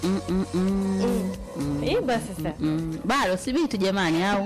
Mm, mm, mm. Imba sasa. Mm. Bado sibiti jamani, au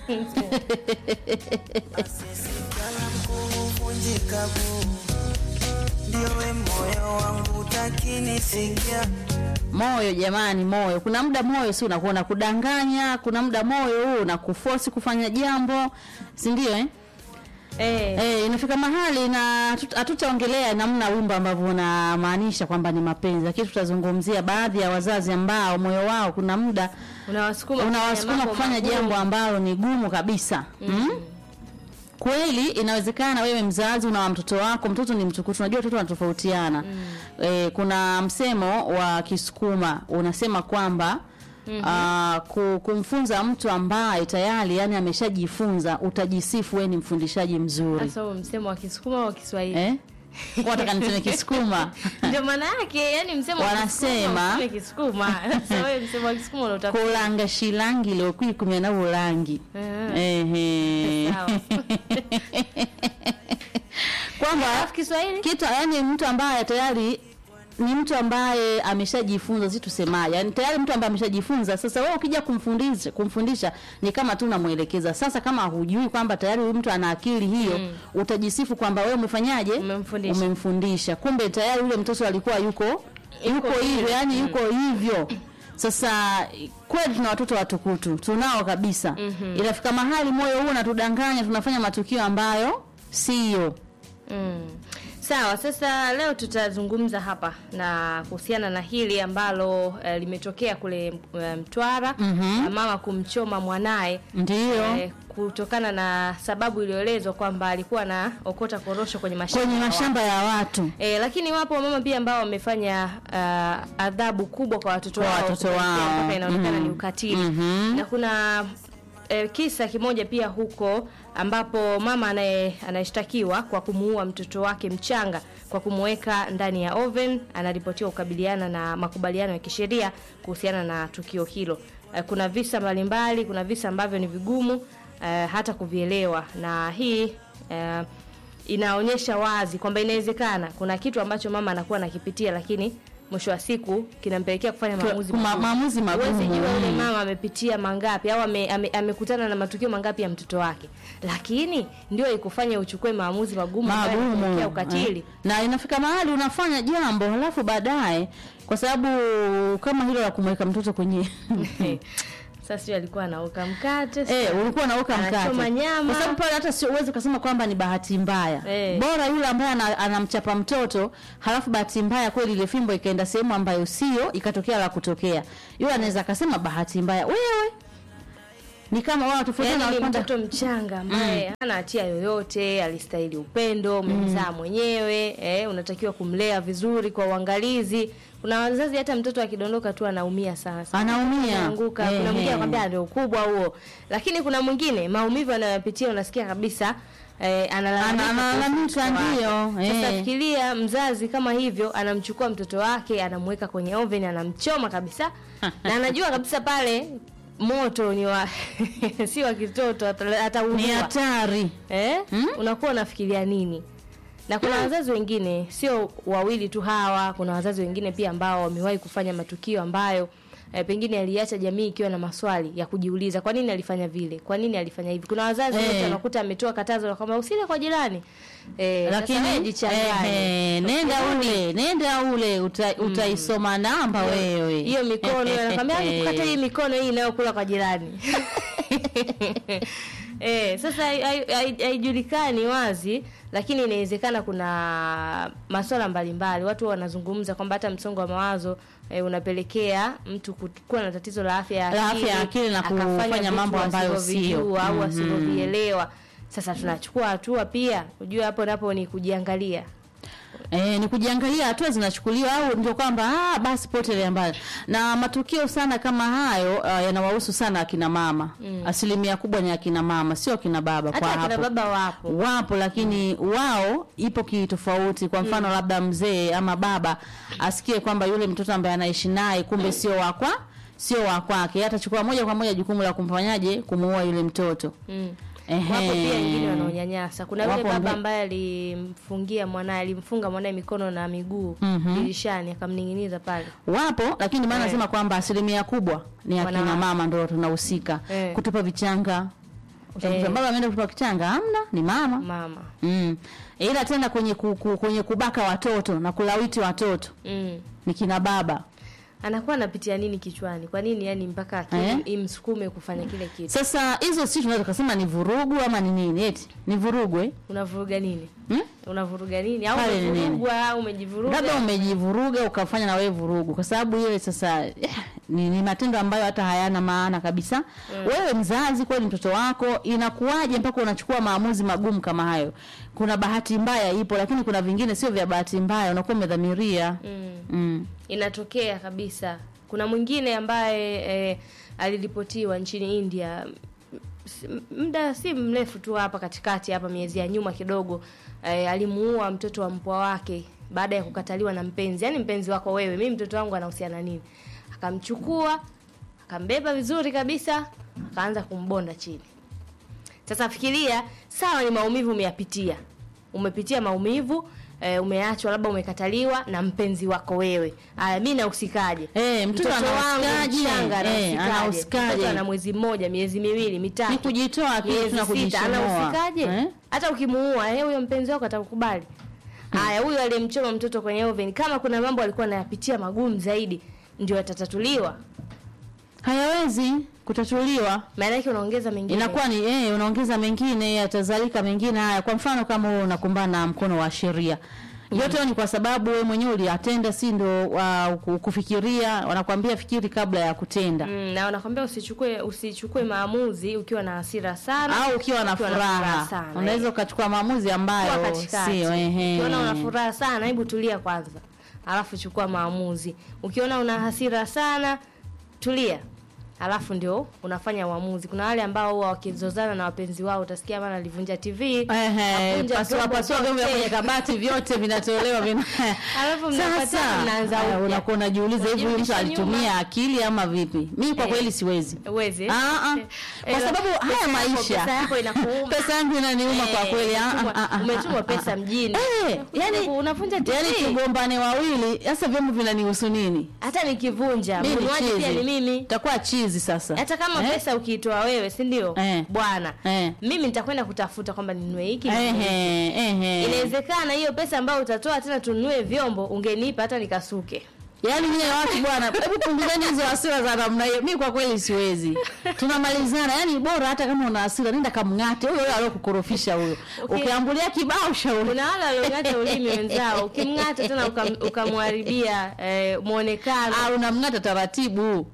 kuvunjika guu, ndio we moyo wangu takinisikia moyo jamani, moyo. Kuna muda moyo si unakuwa unakudanganya, kuna muda moyo huu unakuforce kufanya jambo, si ndio eh? Eh. Eh, inafika mahali na hatu- hatutaongelea namna wimbo ambavyo unamaanisha kwamba ni mapenzi, lakini tutazungumzia baadhi ya wazazi ambao moyo wao kuna muda Unawasukuma unawasukuma mambo kufanya magumu. jambo ambalo ni gumu kabisa mm. Kweli inawezekana wewe mzazi una mtoto wako, mtoto ni mtukutu, unajua watoto wanatofautiana mm. E, kuna msemo wa Kisukuma unasema kwamba mm-hmm. ku, kumfunza mtu ambaye tayari yani ameshajifunza utajisifu wewe ni mfundishaji mzuri Sasa huo msemo wa Kisukuma au wa Kiswahili? eh? Wataka niseme Kisukuma Ndio maana yake, yani msemo wa Wanasema- Kisukuma, useme Kisukuma. Sasa wewe msemo wa Kisukuma unautafuta. kulanga shilangi lokwikumya na bulangi Ah. Ehe. Sawa. kwamba Alafu Kiswahili? kitu yani mtu ambaye tayari ni mtu ambaye ameshajifunza si tusemaje yani tayari mtu ambaye ameshajifunza sasa wewe ukija kumfundisha kumfundisha ni kama tu unamwelekeza sasa kama hujui kwamba tayari huyu mtu ana akili hiyo mm. utajisifu kwamba wewe umefanyaje Umemfundisha. umemfundisha kumbe tayari yule mtoto alikuwa yuko yuko hivyo yani yuko hivyo sasa kweli tuna watoto watukutu tunao kabisa mm-hmm. inafika mahali moyo huu unatudanganya tunafanya matukio ambayo siyo Mm. Sawa, sasa leo tutazungumza hapa na kuhusiana na hili ambalo eh, limetokea kule eh, Mtwara Mhm. na mama kumchoma mwanaye ndio eh, kutokana na sababu iliyoelezwa kwamba alikuwa na okota korosho kwenye mashamba kwenye ya mashamba ya watu E, lakini wapo wamama pia ambao wamefanya uh, adhabu kubwa kwa watoto Kwa wao watoto kupelekea wao. mpaka inaonekana Mhm. ni ukatili Mhm. na kuna e, kisa kimoja pia huko ambapo mama anaye anayeshtakiwa kwa kumuua mtoto wake mchanga kwa kumweka ndani ya oven anaripotiwa kukabiliana na makubaliano ya kisheria kuhusiana na tukio hilo. E, kuna visa mbalimbali, kuna visa ambavyo ni vigumu e, hata kuvielewa na hii e, inaonyesha wazi kwamba inawezekana kuna kitu ambacho mama anakuwa anakipitia lakini mwisho wa siku kinampelekea kufanya maamuzi Kuma- magumu. maamuzi magumu. Huwezi jua yule Mm. mama amepitia mangapi au ame- ame- amekutana na matukio mangapi ya mtoto wake, lakini ndio ikufanya uchukue maamuzi magumu ambayo magumu yanapelekea ukatili. eh. na inafika mahali unafanya jambo halafu baadaye kwa sababu kama hilo la kumweka mtoto kwenye Sasa sio alikuwa anauka mkate Eh, ulikuwa nauka mkate. Anachoma nyama. Kwa sababu pale hata sio uwezi ukasema kwamba ni bahati mbaya. Eh. Bora yule ambaye ana- anamchapa mtoto, halafu bahati mbaya kweli ile fimbo ikaenda sehemu ambayo sio, ikatokea la kutokea. Yule anaweza akasema bahati mbaya. Wewe ni kama wao tofautiana Yaani ni na mtoto mchanga ambaye hana hatia yoyote, alistahili upendo, umemzaa mwenyewe, eh, unatakiwa kumlea vizuri kwa uangalizi. Kuna wazazi hata mtoto akidondoka tu anaumia sana sana. Anaumia. Anaanguka. Eh, Kuna mwingine eh. anakwambia ndio ukubwa huo. Lakini kuna mwingine maumivu anayopitia unasikia kabisa eh, analalamika. Ana- analalamika, kuhusu mtoto wake. ndio, Sasa eh. fikiria mzazi kama hivyo anamchukua mtoto wake anamweka kwenye oven anamchoma kabisa na anajua kabisa pale moto ni wa si wa kitoto ata- ataungua. ni hatari. eh? Hmm? unakuwa unafikiria nini na kuna wazazi wengine sio wawili tu hawa kuna wazazi wengine pia ambao wamewahi kufanya matukio ambayo eh, pengine aliacha jamii ikiwa na maswali ya kujiuliza kwa nini alifanya vile kwa nini alifanya hivi kuna wazazi Eh. wote wanakuta ametoa katazo la kwamba usile kwa jirani eh, sasa wewe Lakini jichanganye. eh, nenda ule, nenda ule uta, utaisoma namba wewe. hiyo mikono anakwambia kukata hii mikono hii inayokula kwa jirani eh, sasa hai- hai- hai- haijulikani wazi lakini inawezekana kuna masuala mbalimbali watu wanazungumza kwamba hata msongo wa mawazo eh, unapelekea mtu ku- kuwa na tatizo la afya ya La akili, afya ya akili na akafanya kufanya vitu mambo ambayo asivyovijua sio. au Mhm. asivyovielewa sasa tunachukua hatua pia ujue hapo napo ni kujiangalia E, ni kujiangalia hatua zinachukuliwa au ndio kwamba ah, basi potelea mbali. Na matukio sana kama hayo uh, yanawahusu sana akina mama mm. Asilimia kubwa ni akina mama, sio akina baba. hata kwa akina hapo baba wapo wapo lakini wao ipo kitofauti. Kwa mfano labda mzee ama baba asikie kwamba yule mtoto ambaye anaishi naye kumbe sio wakwa sio wa kwake, atachukua moja kwa moja jukumu la kumfanyaje kumuua yule mtoto Mm. Ehe. Wapo pia wengine wanaonyanyasa. Kuna yule Wapo baba mbe- ambaye alimfungia mwanaye, alimfunga mwanaye mikono na miguu Mhm. dirishani, akamning'iniza pale. wapo lakini maana Eh. nasema kwamba asilimia kubwa ni akina Wanawake. mama ndo tunahusika Eh. kutupa vichanga Utakuta Eh. baba ameenda kutupa kichanga hamna ni mama Mama. mm. ila tena kwenye ku, ku, kwenye kubaka watoto na kulawiti watoto Mm. ni kina baba Anakuwa anapitia nini kichwani? Kwa nini yani mpaka akili Eh? imsukume kufanya kile kitu? sasa hizo si tunaweza kusema ni vurugu ama ni nini eti ni vurugu eh? Unavuruga nini? hmm? Unavuruga nini? Au Pale ni nini? umevurugwa au umejivuruga? labda umejivuruga ukafanya na wewe vurugu kwa sababu ile sasa eh, ni, ni matendo ambayo hata hayana maana kabisa wewe mzazi kweli mtoto wako inakuwaje mpaka unachukua maamuzi magumu kama hayo kuna bahati mbaya ipo lakini kuna vingine sio vya bahati mbaya unakuwa umedhamiria Mm. mm. inatokea kabisa. Kuna mwingine ambaye eh, aliripotiwa nchini India s- muda si mrefu tu hapa katikati hapa miezi ya nyuma kidogo eh, alimuua mtoto wa mpwa wake baada ya kukataliwa na mpenzi. Yaani mpenzi wako wewe, mimi mtoto wangu anahusiana nini? Akamchukua, akambeba vizuri kabisa, akaanza kumbonda chini. Sasa fikiria, sawa, ni maumivu umeyapitia, umepitia maumivu e, umeachwa, labda umekataliwa na mpenzi wako wewe. Aya, mimi nahusikaje? Eh, mtoto wangu anahusikaje? mchanga Eh, anahusikaje? anahusikaje? Mtoto ana mwezi mmoja, miezi miwili, mitatu, ni kujitoa tu miezi tuna sita, kujishomoa anahusikaje? eh? Hata ukimuua eh, huyo mpenzi wako atakukubali. Haya, huyo aliyemchoma mtoto kwenye oven, kama kuna mambo alikuwa anayapitia magumu zaidi, ndio yatatatuliwa. hayawezi kutatuliwa Maana yake unaongeza mengine. inakuwa ni eh, unaongeza mengine yatazalika mengine haya kwa mfano kama wewe unakumbana na mkono wa sheria yote hayo ni kwa sababu wewe mwenyewe uliatenda si ndo uh, kufikiria wanakuambia fikiri kabla ya kutenda Mm, na wanakwambia usichukue usichukue maamuzi ukiwa na hasira sana au ukiwa na furaha sana, unaweza eh. ukachukua maamuzi Kuwa ambayo katikati. sio ehe Ukiona una furaha sana, hebu tulia kwanza, alafu chukua maamuzi. Ukiona una hasira sana, tulia, alafu ndio unafanya uamuzi. Kuna wale ambao huwa wakizozana na wapenzi wao, utasikia bana alivunja TV, Ehe, avunja pasua vyombo pasua vyombo vya vyote. kwenye kabati vyote vinatolewa vina Alafu mnapatana, Sasa, mnaanza eh, upya. unakuwa unajiuliza hivi huyu mtu Unajirudisha alitumia nyuma. akili ama vipi mimi kwa Eh. kweli siwezi Uwezi? Ah, ah. Eh, kwa sababu pesa haya yako- maisha pesa yako inakuuma. pesa yangu inaniuma kwa Eh, kweli ah, umetumwa- ah, ah, umetumwa ah, pesa ah. mjini. Eh, yani unavunja TV. yani tugombane wawili sasa vyombo vinanihusu nini hata nikivunja Mimi ni mnunuaji pia chizi. ni mimi itakuwa chizi sasa hata kama Eh? pesa ukiitoa wewe si ndio Eh. bwana Eh. mimi nitakwenda kutafuta kwamba ninunue hiki ninunue hiki. Ehe, ehe. inawezekana hiyo pesa ambayo utatoa tena tununue vyombo ungenipa hata nikasuke Yaani nyie watu bwana, hebu punguzeni hizo hasira za namna hiyo. Mimi kwa kweli siwezi. Tunamalizana, yaani bora hata kama una hasira nenda kamng'ate huyo huyo aliyokukorofisha huyo. Okay. Ukiambulia kibao shauri. kuna wale waliong'ata ulimi wenzao ukimng'ata tena ukam- ukamharibia eh, mwonekano Ah, unamng'ata taratibu.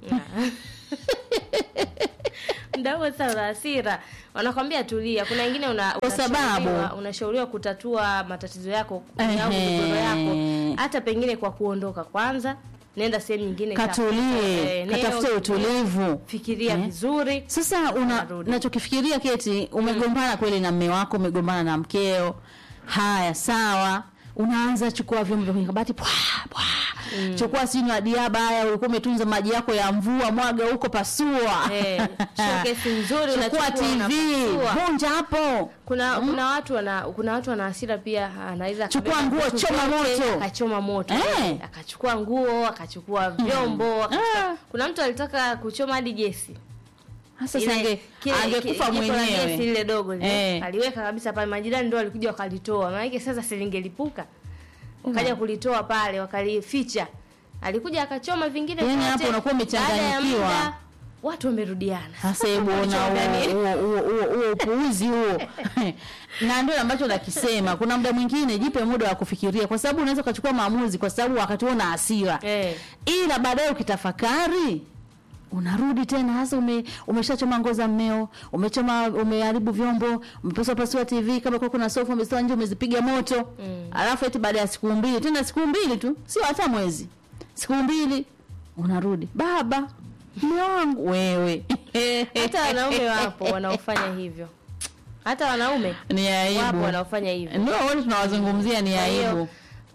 muda huo sasa una hasira wanakwambia tulia kuna wengine una, Kwa sababu- unashauriwa- unashauriwa kutatua matatizo yako Ehe. au migogoro yako hata pengine kwa kuondoka kwanza nenda sehemu nyingine ka- Katulie, eh, eneo, katafute utulivu. fikiria Eh. vizuri Sasa una Narudi. nachokifikiria Keti, umegombana kweli na mme wako, umegombana na mkeo. Haya, sawa. Unaanza chukua vyombo vya kwenye kabati pwa pwa. Chukua sinywa diaba haya, ulikuwa umetunza maji yako ya mvua, mwaga huko, pasua. Eh, showcase nzuri Chukua unachukua, TV, unapasua. vunja hapo. kuna kuna watu wana kuna watu wana hasira pia anaweza Chukua akabeba nguo, vitu choma vyote, moto. akachoma moto Eh. akachukua nguo akachukua vyombo akachukua- Ah. kuna mtu alitaka kuchoma hadi gesi Sasa Ile- sange kile- angekufa ki- jiko la gesi mwenyewe. lile dogo lile Eh. aliweka kabisa pale, majirani ndio walikuja wakalitoa, maana sasa silingelipuka, wakaja kulitoa pale wakalificha, alikuja akachoma vingine Yaani vyote. hapo unakuwa Baada ya umechanganyikiwa. muda, watu wamerudiana. Sasa hebu ona Walichanganya. huo huo huo huo upuuzi huo. Na ndio ambacho nakisema. Kuna muda mwingine jipe muda wa kufikiria kwa sababu unaweza ukachukua maamuzi kwa sababu wakati una hasira. Eh. Ila baadaye ukitafakari unarudi tena hasa ume, umeshachoma nguo za mmeo, umechoma umeharibu vyombo, umepasua pasua TV kama kwa kuna sofa umesitoa nje umezipiga moto. Mm. Alafu eti baada ya siku mbili, tena siku mbili tu, sio hata mwezi. Siku mbili unarudi. Baba, mume wangu wewe. Hata wanaume wapo wanaofanya hivyo, hata wanaume ni wapo aibu. wanaofanya hivyo. Ndio wote tunawazungumzia ni Kwa hiyo, aibu.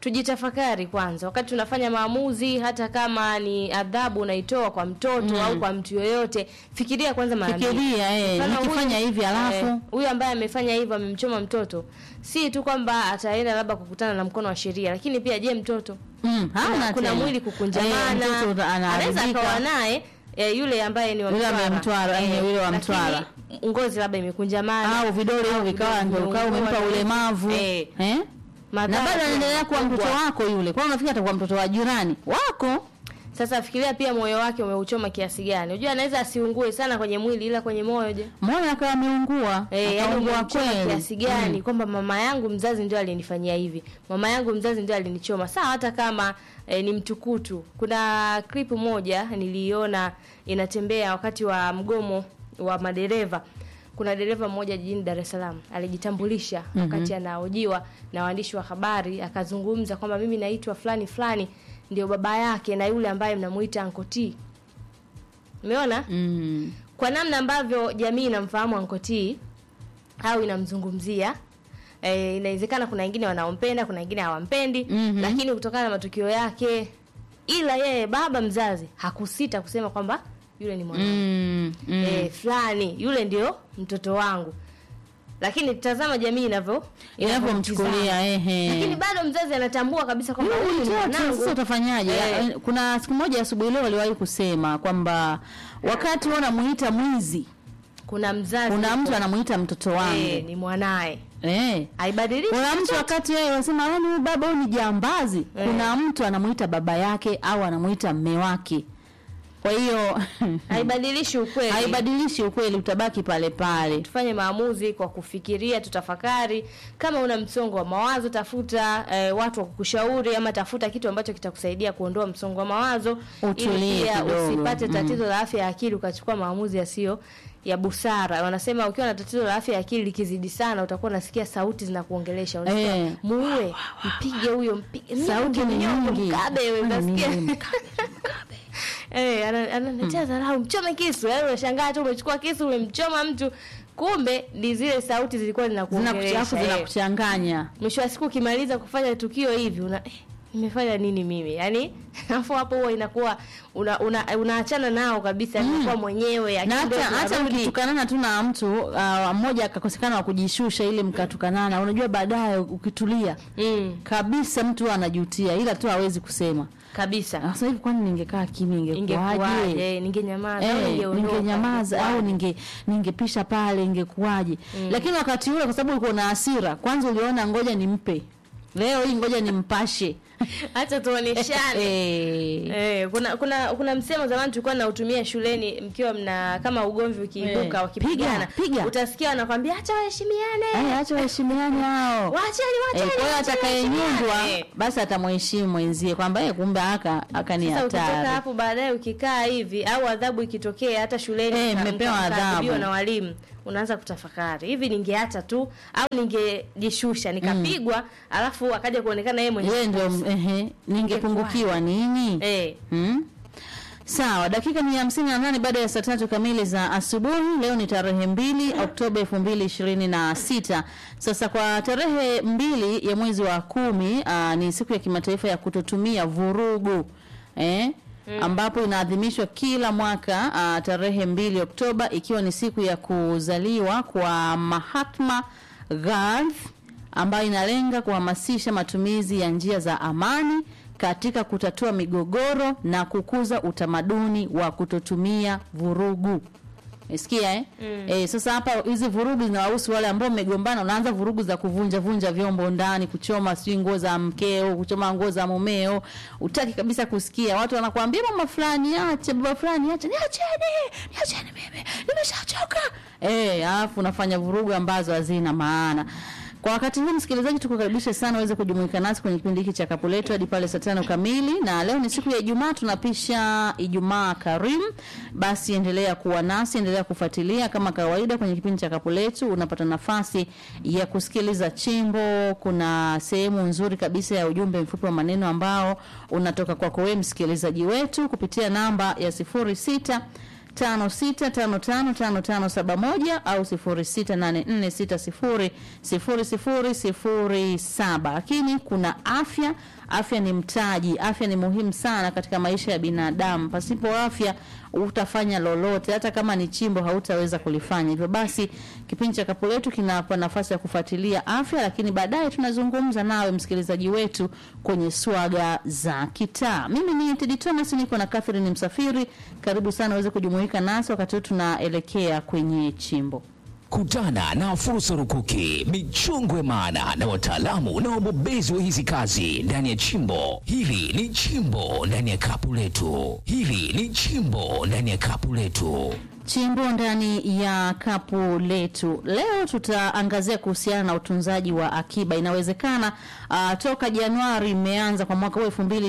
tujitafakari kwanza wakati tunafanya maamuzi hata kama ni adhabu unaitoa kwa mtoto au kwa mtu yoyote fikiria kwanza mara mbili. Fikiria, eh, Mfano nikifanya huyu- hivi alafu? eh, huyu ambaye amefanya hivyo amemchoma mtoto si tu kwamba ataenda labda kukutana na mkono wa sheria lakini pia je mtoto Mm, hana kuna, kuna tena. mwili Eh, kukunjamana mtoto anaweza anaharibika. akawa naye e, yule ambaye ni wa Yule ambaye Mtwara, eh, yule wa lakini Mtwara. ngozi labda imekunjamana au vidole hivyo au vikawa vidole ndio ukawa vimeungua, umempa ulemavu eh, eh? na madhara bado pia anaendelea kuwa makubwa. mtoto wako yule kwa unafikiri atakuwa mtoto wa jirani wako Sasa fikiria pia moyo wake umeuchoma kiasi gani. Unajua anaweza asiungue sana kwenye mwili ila kwenye moyo je. moyo akawa ameungua Eh, yani akaungua umeuchoma kweli kiasi gani kwamba mama yangu mzazi ndio alinifanyia hivi. Mama yangu mzazi ndio alinichoma. Sawa hata kama eh, ni mtukutu. Kuna clip moja niliiona inatembea wakati wa mgomo wa madereva. Kuna dereva mmoja jijini Dar es Salaam alijitambulisha wakati anahojiwa na waandishi wa habari akazungumza kwamba mimi naitwa fulani fulani ndio baba yake na yule ambaye mnamuita Uncle T. Umeona? mm. kwa namna ambavyo jamii inamfahamu Uncle T au inamzungumzia e, inawezekana kuna wengine wanaompenda kuna wengine hawampendi Mhm. lakini kutokana na matukio yake ila yeye baba mzazi hakusita kusema kwamba yule ni mwanangu Mm. Mm. e, fulani yule ndio mtoto wangu lakini tazama jamii inavyo inavyomchukulia ehe lakini bado mzazi anatambua kabisa kwamba Yule huyu ni mtoto, mwanangu sasa utafanyaje? Eh. Kuna siku moja asubuhi leo waliwahi kusema kwamba wakati wewe unamuita mwizi, kuna mzazi kuna mtu anamuita mtoto e, wangu ni mwanaye eh. haibadilishi Kuna mtu chochote. wakati wewe unasema yani huyu baba huyu ni jambazi, kuna mtu anamuita baba yake au anamuita mme wake. Kwa hiyo haibadilishi ukweli haibadilishi ukweli, utabaki pale pale. tufanye maamuzi kwa kufikiria tutafakari kama una msongo wa mawazo tafuta eh, watu wa kukushauri ama tafuta kitu ambacho kitakusaidia kuondoa msongo wa mawazo Utulie ili pia kidogo. usipate tatizo la afya ya akili ukachukua maamuzi yasiyo ya busara wanasema ukiwa na tatizo la afya ya akili likizidi sana utakuwa unasikia sauti zinakuongelesha unasikia Eh. muue mpige huyo mpige Sauti ni mnyonge, nyingi. mkabe wewe Kwani unasikia nini? Eh, ana- ananiletea dharau, mchome kisu. Yaani unashangaa tu umechukua kisu umemchoma mtu, kumbe ni zile sauti zilikuwa zinakuongelesha. Zinakuchafu, eh. zinakuchanganya. Mwisho wa siku ukimaliza kufanya tukio hivi una eh, nimefanya nini mimi? Yaani afu hapo huwa inakuwa una, una, unaachana nao kabisa mm. kwa mwenyewe na akili hata ndio hata zinarudi. mkitukanana tu na mtu uh, mmoja akakosekana wa kujishusha ile mkatukanana, unajua baadaye ukitulia mm, kabisa mtu huwa anajutia, ila tu hawezi kusema. kabisa. Sasa hivi kwani ningekaa kimya ingekuwaje? Ingekuwaje? Ningenyamaza au Eh, ningeondoka? ningenyamaza au ninge ningepisha pale ingekuwaje? Lakini wakati ule kwa sababu ulikuwa na hasira, kwanza uliona ngoja nimpe. Leo hii ngoja nimpashe. Acha tuoneshane. Eh. Eh, kuna kuna kuna msemo zamani tulikuwa nautumia shuleni mkiwa mna kama ugomvi ukiibuka Eh, wakipigana piga, piga. utasikia wanakwambia acha waheshimiane Eh, acha waheshimiane hao. wacheni Eh, wacheni kwa hiyo wacheni atakayenyundwa waheshimiane. basi atamheshimu mwenzie kwamba eh, kumbe aka aka ni Sasa ukitoka hatari. hapo baadaye ukikaa hivi au adhabu ikitokea hata shuleni Eh, mka- mmepewa mka- mkaadhibiwa adhabu. na walimu unaanza kutafakari hivi ningeacha tu au ningejishusha nikapigwa alafu akaja kuonekana yeye mwenyewe Yeye ndio ehe, ningepungukiwa nini? eh Hmm? Sawa, dakika ni hamsini na nane baada ya saa tatu kamili za asubuhi. Leo ni tarehe mbili Oktoba elfu mbili ishirini na sita. Sasa kwa tarehe mbili ya mwezi wa kumi aa, ni siku ya kimataifa ya kutotumia vurugu eh? ambapo inaadhimishwa kila mwaka aa, tarehe mbili Oktoba ikiwa ni siku ya kuzaliwa kwa Mahatma Gandhi ambayo inalenga kuhamasisha matumizi ya njia za amani katika kutatua migogoro na kukuza utamaduni wa kutotumia vurugu. Umesikia eh? Eh, sasa hapa hizi vurugu zinawahusu wale ambao mmegombana, unaanza vurugu za kuvunja vunja vyombo ndani, kuchoma sijui nguo za mkeo, kuchoma nguo za mumeo. Utaki kabisa kusikia. Watu wanakuambia mama fulani ache, baba fulani ache, niacheni, niacheni mimi. Nimeshachoka. Eh, alafu unafanya vurugu ambazo hazina maana. Kwa wakati huu msikilizaji, tukukaribisha sana uweze kujumuika nasi kwenye kipindi hiki cha Kapu Letu hadi pale saa tano kamili, na leo ni siku ya Ijumaa, tunapisha Ijumaa Karim. Basi endelea kuwa nasi, endelea kufuatilia kama kawaida kwenye kipindi cha Kapu Letu. Unapata nafasi ya kusikiliza chimbo, kuna sehemu nzuri kabisa ya ujumbe mfupi wa maneno ambao unatoka kwako wewe msikilizaji wetu kupitia namba ya sifuri sita tano sita tano tano tano tano saba moja au sifuri sita nane nne sita sifuri sifuri sifuri sifuri saba lakini kuna afya afya ni mtaji, afya ni muhimu sana katika maisha ya binadamu. Pasipo afya utafanya lolote, hata kama ni chimbo hautaweza kulifanya. Hivyo basi, kipindi cha Kapu Letu kinapa nafasi ya kufuatilia afya, lakini baadaye tunazungumza nawe msikilizaji wetu kwenye swaga za kitaa. Mimi ni Tedi Thomas, niko na Catherine Msafiri. Karibu sana uweze kujumuika nasi wakati huu tunaelekea kwenye chimbo. Kutana na fursa rukuki, michongwe maana na wataalamu na wabobezi wa hizi kazi ndani ya chimbo hili. Ni chimbo ndani ya kapu letu, hili ni chimbo ndani ya kapu letu. Chimbo ndani ya kapu letu. Leo tutaangazia kuhusiana na utunzaji wa akiba. Inawezekana uh, toka Januari imeanza kwa mwaka huu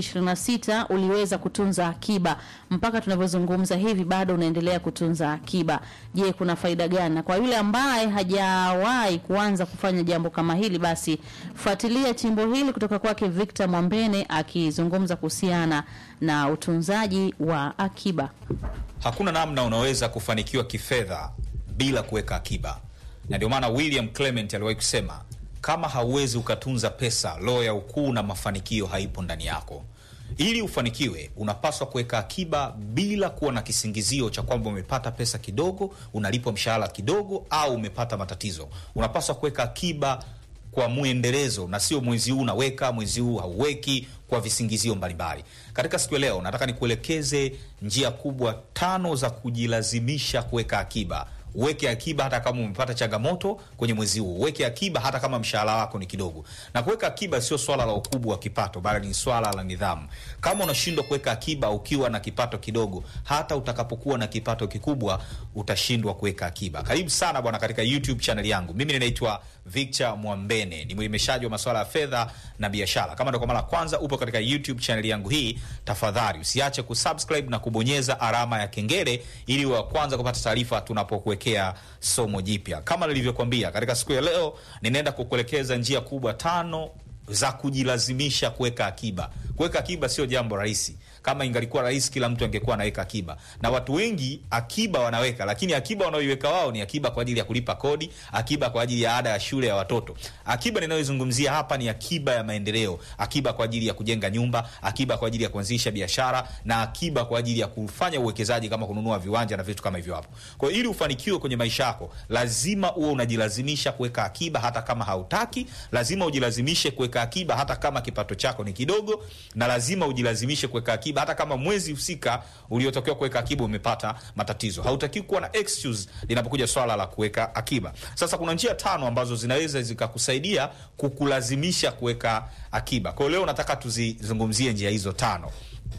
2026 uliweza kutunza akiba mpaka tunavyozungumza hivi bado unaendelea kutunza akiba. Je, kuna faida gani? Na kwa yule ambaye hajawahi kuanza kufanya jambo kama hili, basi fuatilia chimbo hili kutoka kwake Victor Mwambene akizungumza kuhusiana na utunzaji wa akiba. Hakuna namna unaweza kufanikiwa kifedha bila kuweka akiba, na ndio maana William Clement aliwahi kusema kama hauwezi ukatunza pesa, roho ya ukuu na mafanikio haipo ndani yako. Ili ufanikiwe, unapaswa kuweka akiba bila kuwa na kisingizio cha kwamba umepata pesa kidogo, unalipwa mshahara kidogo, au umepata matatizo. Unapaswa kuweka akiba kwa mwendelezo na sio mwezi huu unaweka, mwezi huu hauweki kwa visingizio mbalimbali. Katika siku ya leo, nataka nikuelekeze njia kubwa tano za kujilazimisha kuweka akiba. Uweke akiba hata kama umepata changamoto kwenye mwezi huu. Uweke akiba hata kama mshahara wako ni kidogo. Na kuweka akiba sio swala la ukubwa wa kipato, bali ni swala la nidhamu. Kama unashindwa kuweka akiba ukiwa na kipato kidogo, hata utakapokuwa na kipato kikubwa utashindwa kuweka akiba. Karibu sana bwana katika YouTube channel yangu. Mimi ninaitwa Victor Mwambene, ni mwelimishaji wa masuala ya fedha na biashara. Kama ndio kwa mara kwanza upo katika YouTube channel yangu hii, tafadhali usiache kusubscribe na kubonyeza alama ya kengele ili wa kwanza kupata taarifa tunapokuwekea somo jipya. Kama nilivyokuambia, katika siku ya leo ninaenda kukuelekeza njia kubwa tano za kujilazimisha kuweka akiba. Kuweka akiba sio jambo rahisi. Kama ingalikuwa rahisi, kila mtu angekuwa anaweka akiba, na watu wengi akiba wanaweka, lakini akiba wanaoiweka wao ni akiba kwa ajili ya kulipa kodi, akiba kwa ajili ya ada ya shule ya watoto. Akiba ninayozungumzia hapa ni akiba ya maendeleo, akiba kwa ajili ya kujenga nyumba, akiba kwa ajili ya kuanzisha biashara, na akiba kwa ajili ya kufanya uwekezaji kama kununua viwanja na vitu kama hivyo hapo. Kwa hiyo ili ufanikiwe kwenye maisha yako, lazima uwe unajilazimisha kuweka akiba hata kama hautaki. Lazima ujilazimishe kuweka akiba hata kama kipato chako ni kidogo, na lazima ujilazimishe kuweka akiba hata kama mwezi husika uliotokewa kuweka akiba umepata matatizo. Hautaki kuwa na excuse linapokuja swala la kuweka akiba. Sasa kuna njia tano ambazo zinaweza zikakusaidia kukulazimisha kuweka akiba. Kwa hiyo leo nataka tuzizungumzie njia hizo tano.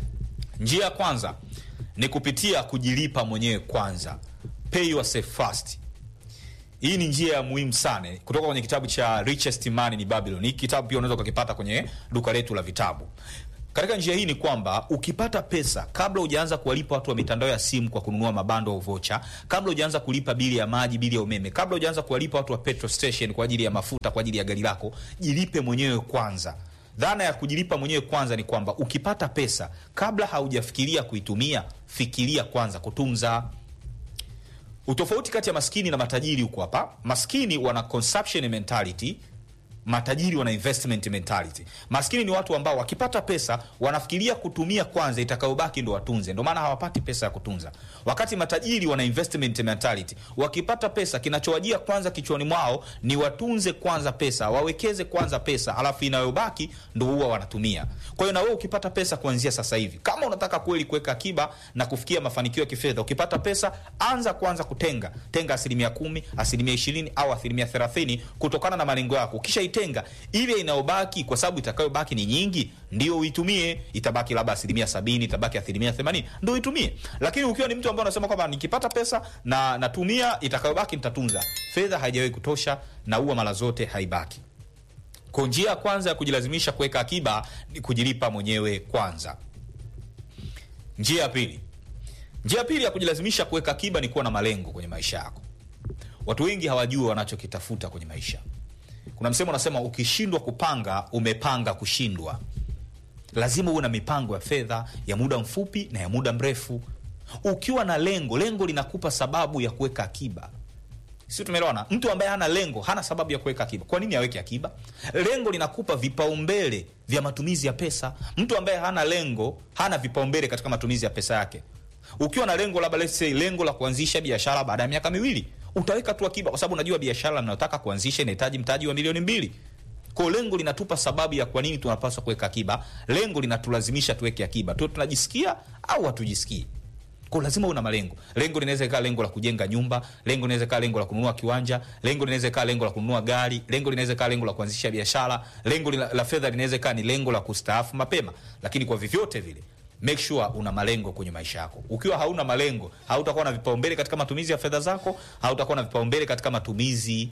Njia ya kwanza ni kupitia kujilipa mwenyewe kwanza, pay yourself first. Hii ni njia ya muhimu sana kutoka kwenye kitabu cha Richest Man in Babylon. Hii kitabu pia unaweza ukakipata kwenye duka letu la vitabu. Katika njia hii ni kwamba ukipata pesa, kabla hujaanza kuwalipa watu wa mitandao ya simu kwa kununua mabando au vocha, kabla hujaanza kulipa bili ya maji, bili ya umeme, kabla hujaanza kuwalipa watu wa petrol station kwa ajili ya mafuta, kwa ajili ya gari lako, jilipe mwenyewe kwanza. Dhana ya kujilipa mwenyewe kwanza ni kwamba ukipata pesa, kabla haujafikiria kuitumia, fikiria kwanza kutunza. Utofauti kati ya maskini na matajiri huko hapa, maskini wana consumption mentality matajiri wana investment mentality. Maskini ni watu ambao wakipata pesa wanafikiria kutumia kwanza, itakayobaki ndo watunze, ndo maana hawapati pesa ya kutunza. Wakati matajiri wana investment mentality, wakipata pesa kinachowajia kwanza kichwani mwao ni watunze kwanza pesa, wawekeze kwanza pesa, alafu inayobaki ndo huwa wanatumia. Kwa hiyo na wewe ukipata pesa kuanzia sasa hivi, kama unataka kweli kuweka akiba na kufikia mafanikio ya kifedha, ukipata pesa anza kwanza kutenga, tenga asilimia kumi, asilimia ishirini au asilimia thelathini kutokana na malengo yako. Ukisha tenga ile inayobaki, kwa sababu itakayobaki ni nyingi, ndio uitumie. Itabaki labda asilimia sabini, itabaki asilimia themanini, ndio uitumie. Lakini ukiwa ni mtu ambaye unasema kwamba nikipata pesa na natumia, itakayobaki nitatunza, fedha haijawahi kutosha na huwa mara zote haibaki. Kwa njia ya kwanza ya kujilazimisha kuweka akiba ni kujilipa mwenyewe kwanza. Njia ya pili, njia ya pili ya kujilazimisha kuweka akiba ni kuwa na malengo kwenye maisha yako. Watu wengi hawajui wanachokitafuta kwenye maisha. Kuna msemo unasema, ukishindwa kupanga umepanga kushindwa. Lazima uwe na mipango ya fedha ya muda mfupi na ya muda mrefu. Ukiwa na lengo, lengo linakupa sababu ya kuweka akiba. sisi tumeelewana mtu ambaye hana lengo hana sababu ya kuweka akiba kwa nini aweke akiba lengo linakupa vipaumbele vya matumizi ya pesa mtu ambaye hana lengo hana vipaumbele katika matumizi ya pesa yake ukiwa na lengo labda let's say lengo la kuanzisha biashara baada ya miaka miwili utaweka tu akiba kwa sababu unajua biashara ninayotaka kuanzisha inahitaji mtaji wa milioni mbili kwa lengo linatupa sababu ya kwa nini tunapaswa kuweka akiba lengo linatulazimisha tuweke akiba tu tunajisikia au hatujisikii kwa lazima una malengo lengo linaweza ikawa lengo la kujenga nyumba lengo linaweza ikawa lengo la kununua kiwanja lengo linaweza ikawa lengo la kununua gari lengo linaweza ikawa lengo la kuanzisha biashara lengo la, la fedha linaweza ikawa ni lengo la kustaafu mapema lakini kwa vyovyote vile make sure una malengo kwenye maisha yako ukiwa hauna malengo hautakuwa na vipaumbele katika matumizi ya fedha zako hautakuwa na vipaumbele katika matumizi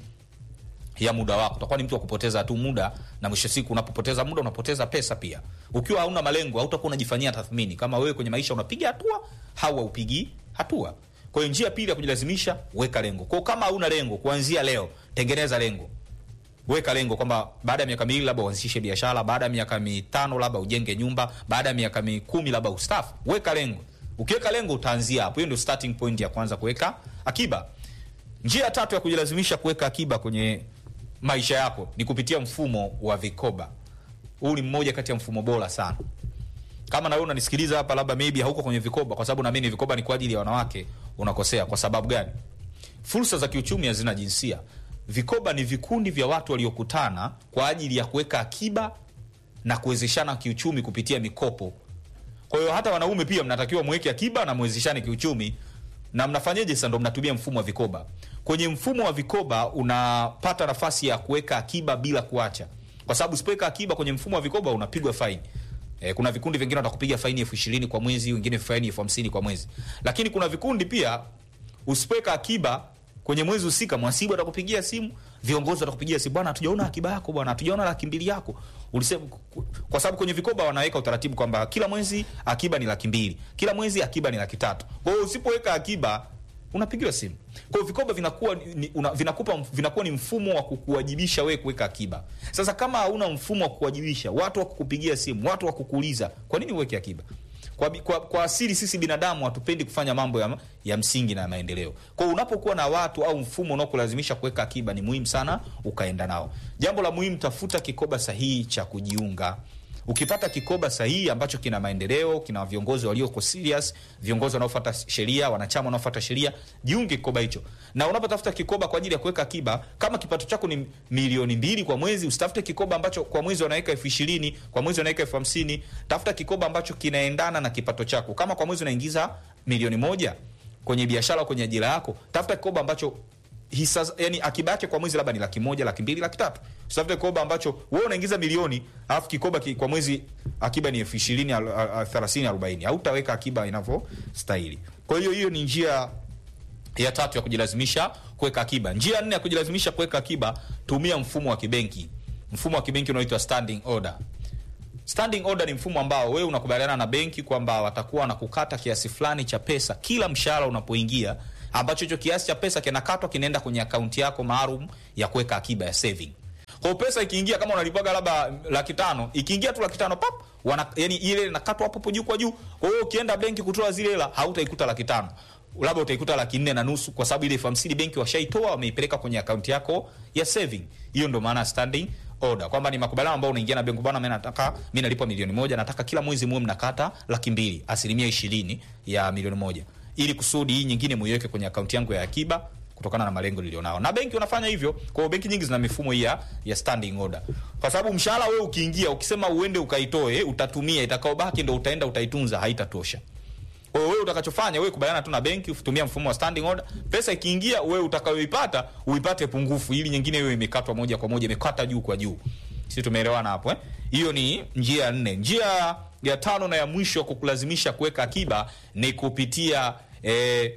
ya muda wako utakuwa ni mtu wa kupoteza tu muda na mwisho siku unapopoteza muda unapoteza pesa pia ukiwa hauna malengo hautakuwa unajifanyia tathmini kama wewe kwenye maisha unapiga hatua au haupigi hatua kwa hiyo njia pili ya kujilazimisha weka lengo kwao kama hauna lengo kuanzia leo tengeneza lengo weka lengo kwamba baada ya miaka miwili labda uanzishe biashara baada ya miaka mitano labda ujenge nyumba baada ya miaka mikumi labda ustafu weka lengo ukiweka lengo utaanzia hapo hiyo ndio starting point ya kwanza kuweka akiba njia ya tatu ya kujilazimisha kuweka akiba kwenye maisha yako ni kupitia mfumo wa vikoba huu ni mmoja kati ya mfumo bora sana kama nawe unanisikiliza hapa labda maybe hauko kwenye vikoba kwa sababu naamini vikoba ni kwa ajili ya wanawake unakosea kwa sababu gani fursa za kiuchumi hazina jinsia vikoba ni vikundi vya watu waliokutana kwa ajili ya kuweka akiba na kuwezeshana kiuchumi kupitia mikopo kwa hiyo hata wanaume pia mnatakiwa mweke akiba na mwezeshane kiuchumi na mnafanyeje sasa ndo mnatumia mfumo wa vikoba kwenye mfumo wa vikoba unapata nafasi ya kuweka akiba bila kuacha kwa sababu usipoweka akiba kwenye mfumo wa vikoba unapigwa faini E, kuna vikundi vingine watakupiga faini elfu ishirini kwa mwezi wengine faini elfu hamsini kwa mwezi lakini kuna vikundi pia usipoweka akiba kwenye mwezi husika mwasibu atakupigia simu viongozi watakupigia simu bwana hatujaona akiba yako bwana hatujaona laki mbili yako ulisema kwa sababu kwenye vikoba wanaweka utaratibu kwamba kila mwezi akiba ni laki mbili kila mwezi akiba ni laki tatu kwa hiyo usipoweka akiba unapigiwa simu kwa hiyo vikoba vinakuwa ni, una, vinakupa vinakuwa ni mfumo wa kukuwajibisha wewe kuweka akiba sasa kama hauna mfumo wa kukuwajibisha watu wa kukupigia simu watu wa kukuuliza kwa nini uweke akiba kwa, kwa, kwa asili sisi binadamu hatupendi kufanya mambo ya, ya msingi na ya maendeleo kwa hiyo unapokuwa na watu au mfumo unaokulazimisha kuweka akiba ni muhimu sana ukaenda nao jambo la muhimu tafuta kikoba sahihi cha kujiunga ukipata kikoba sahihi ambacho kina maendeleo kina viongozi walioko serious viongozi wanaofuata sheria wanachama wanaofuata sheria jiunge kikoba hicho na unapotafuta kikoba kwa ajili ya kuweka akiba kama kipato chako ni milioni mbili kwa mwezi usitafute kikoba ambacho kwa mwezi wanaweka elfu ishirini kwa mwezi wanaweka elfu hamsini tafuta kikoba ambacho kinaendana na kipato chako kama kwa mwezi unaingiza milioni moja kwenye biashara kwenye ajira yako tafuta kikoba ambacho hisa yani akiba yake kwa mwezi labda ni laki moja laki mbili laki tatu usitafute kikoba ambacho wewe unaingiza milioni alafu kikoba ki, kwa mwezi akiba ni elfu ishirini thelathini arobaini hautaweka akiba inavyostahili kwa hiyo hiyo ni njia ya tatu ya kujilazimisha kuweka akiba njia nne ya kujilazimisha kuweka akiba tumia mfumo wa kibenki mfumo wa kibenki unaoitwa standing order standing order ni mfumo ambao wewe unakubaliana na benki kwamba watakuwa na kukata kiasi fulani cha pesa kila mshahara unapoingia ambacho hicho kiasi cha pesa kinakatwa kinaenda kwenye akaunti yako maalum ya kuweka akiba ya saving kwa pesa ikiingia kama unalipaga labda laki tano ikiingia tu laki tano pap wana, yani ile inakatwa hapo hapo juu kwa juu kwa hiyo ukienda benki kutoa zile hela hautaikuta laki tano labda utaikuta laki nne na nusu kwa sababu ile elfu hamsini benki washaitoa wameipeleka kwenye akaunti yako ya saving hiyo ndo maana standing order kwamba ni makubaliano ambayo unaingia na benki bwana mimi nataka mimi nalipwa milioni moja nataka kila mwezi muwe mnakata laki mbili asilimia ishirini ya milioni moja ili kusudi hii nyingine muiweke kwenye akaunti yangu ya akiba kutokana na malengo nilionao na benki unafanya hivyo kwa hiyo benki nyingi zina mifumo hii ya, ya standing order kwa sababu mshahara wewe ukiingia ukisema uende ukaitoe utatumia itakaobaki ndo utaenda utaitunza haitatosha kwa hiyo wewe utakachofanya wewe kubaliana tu na benki utumia mfumo wa standing order pesa ikiingia wewe utakayoipata uipate pungufu ili nyingine wewe imekatwa moja kwa moja imekata juu kwa juu sisi tumeelewana hapo eh hiyo ni njia ya nne njia ya tano na ya mwisho kukulazimisha kuweka akiba ni kupitia eh,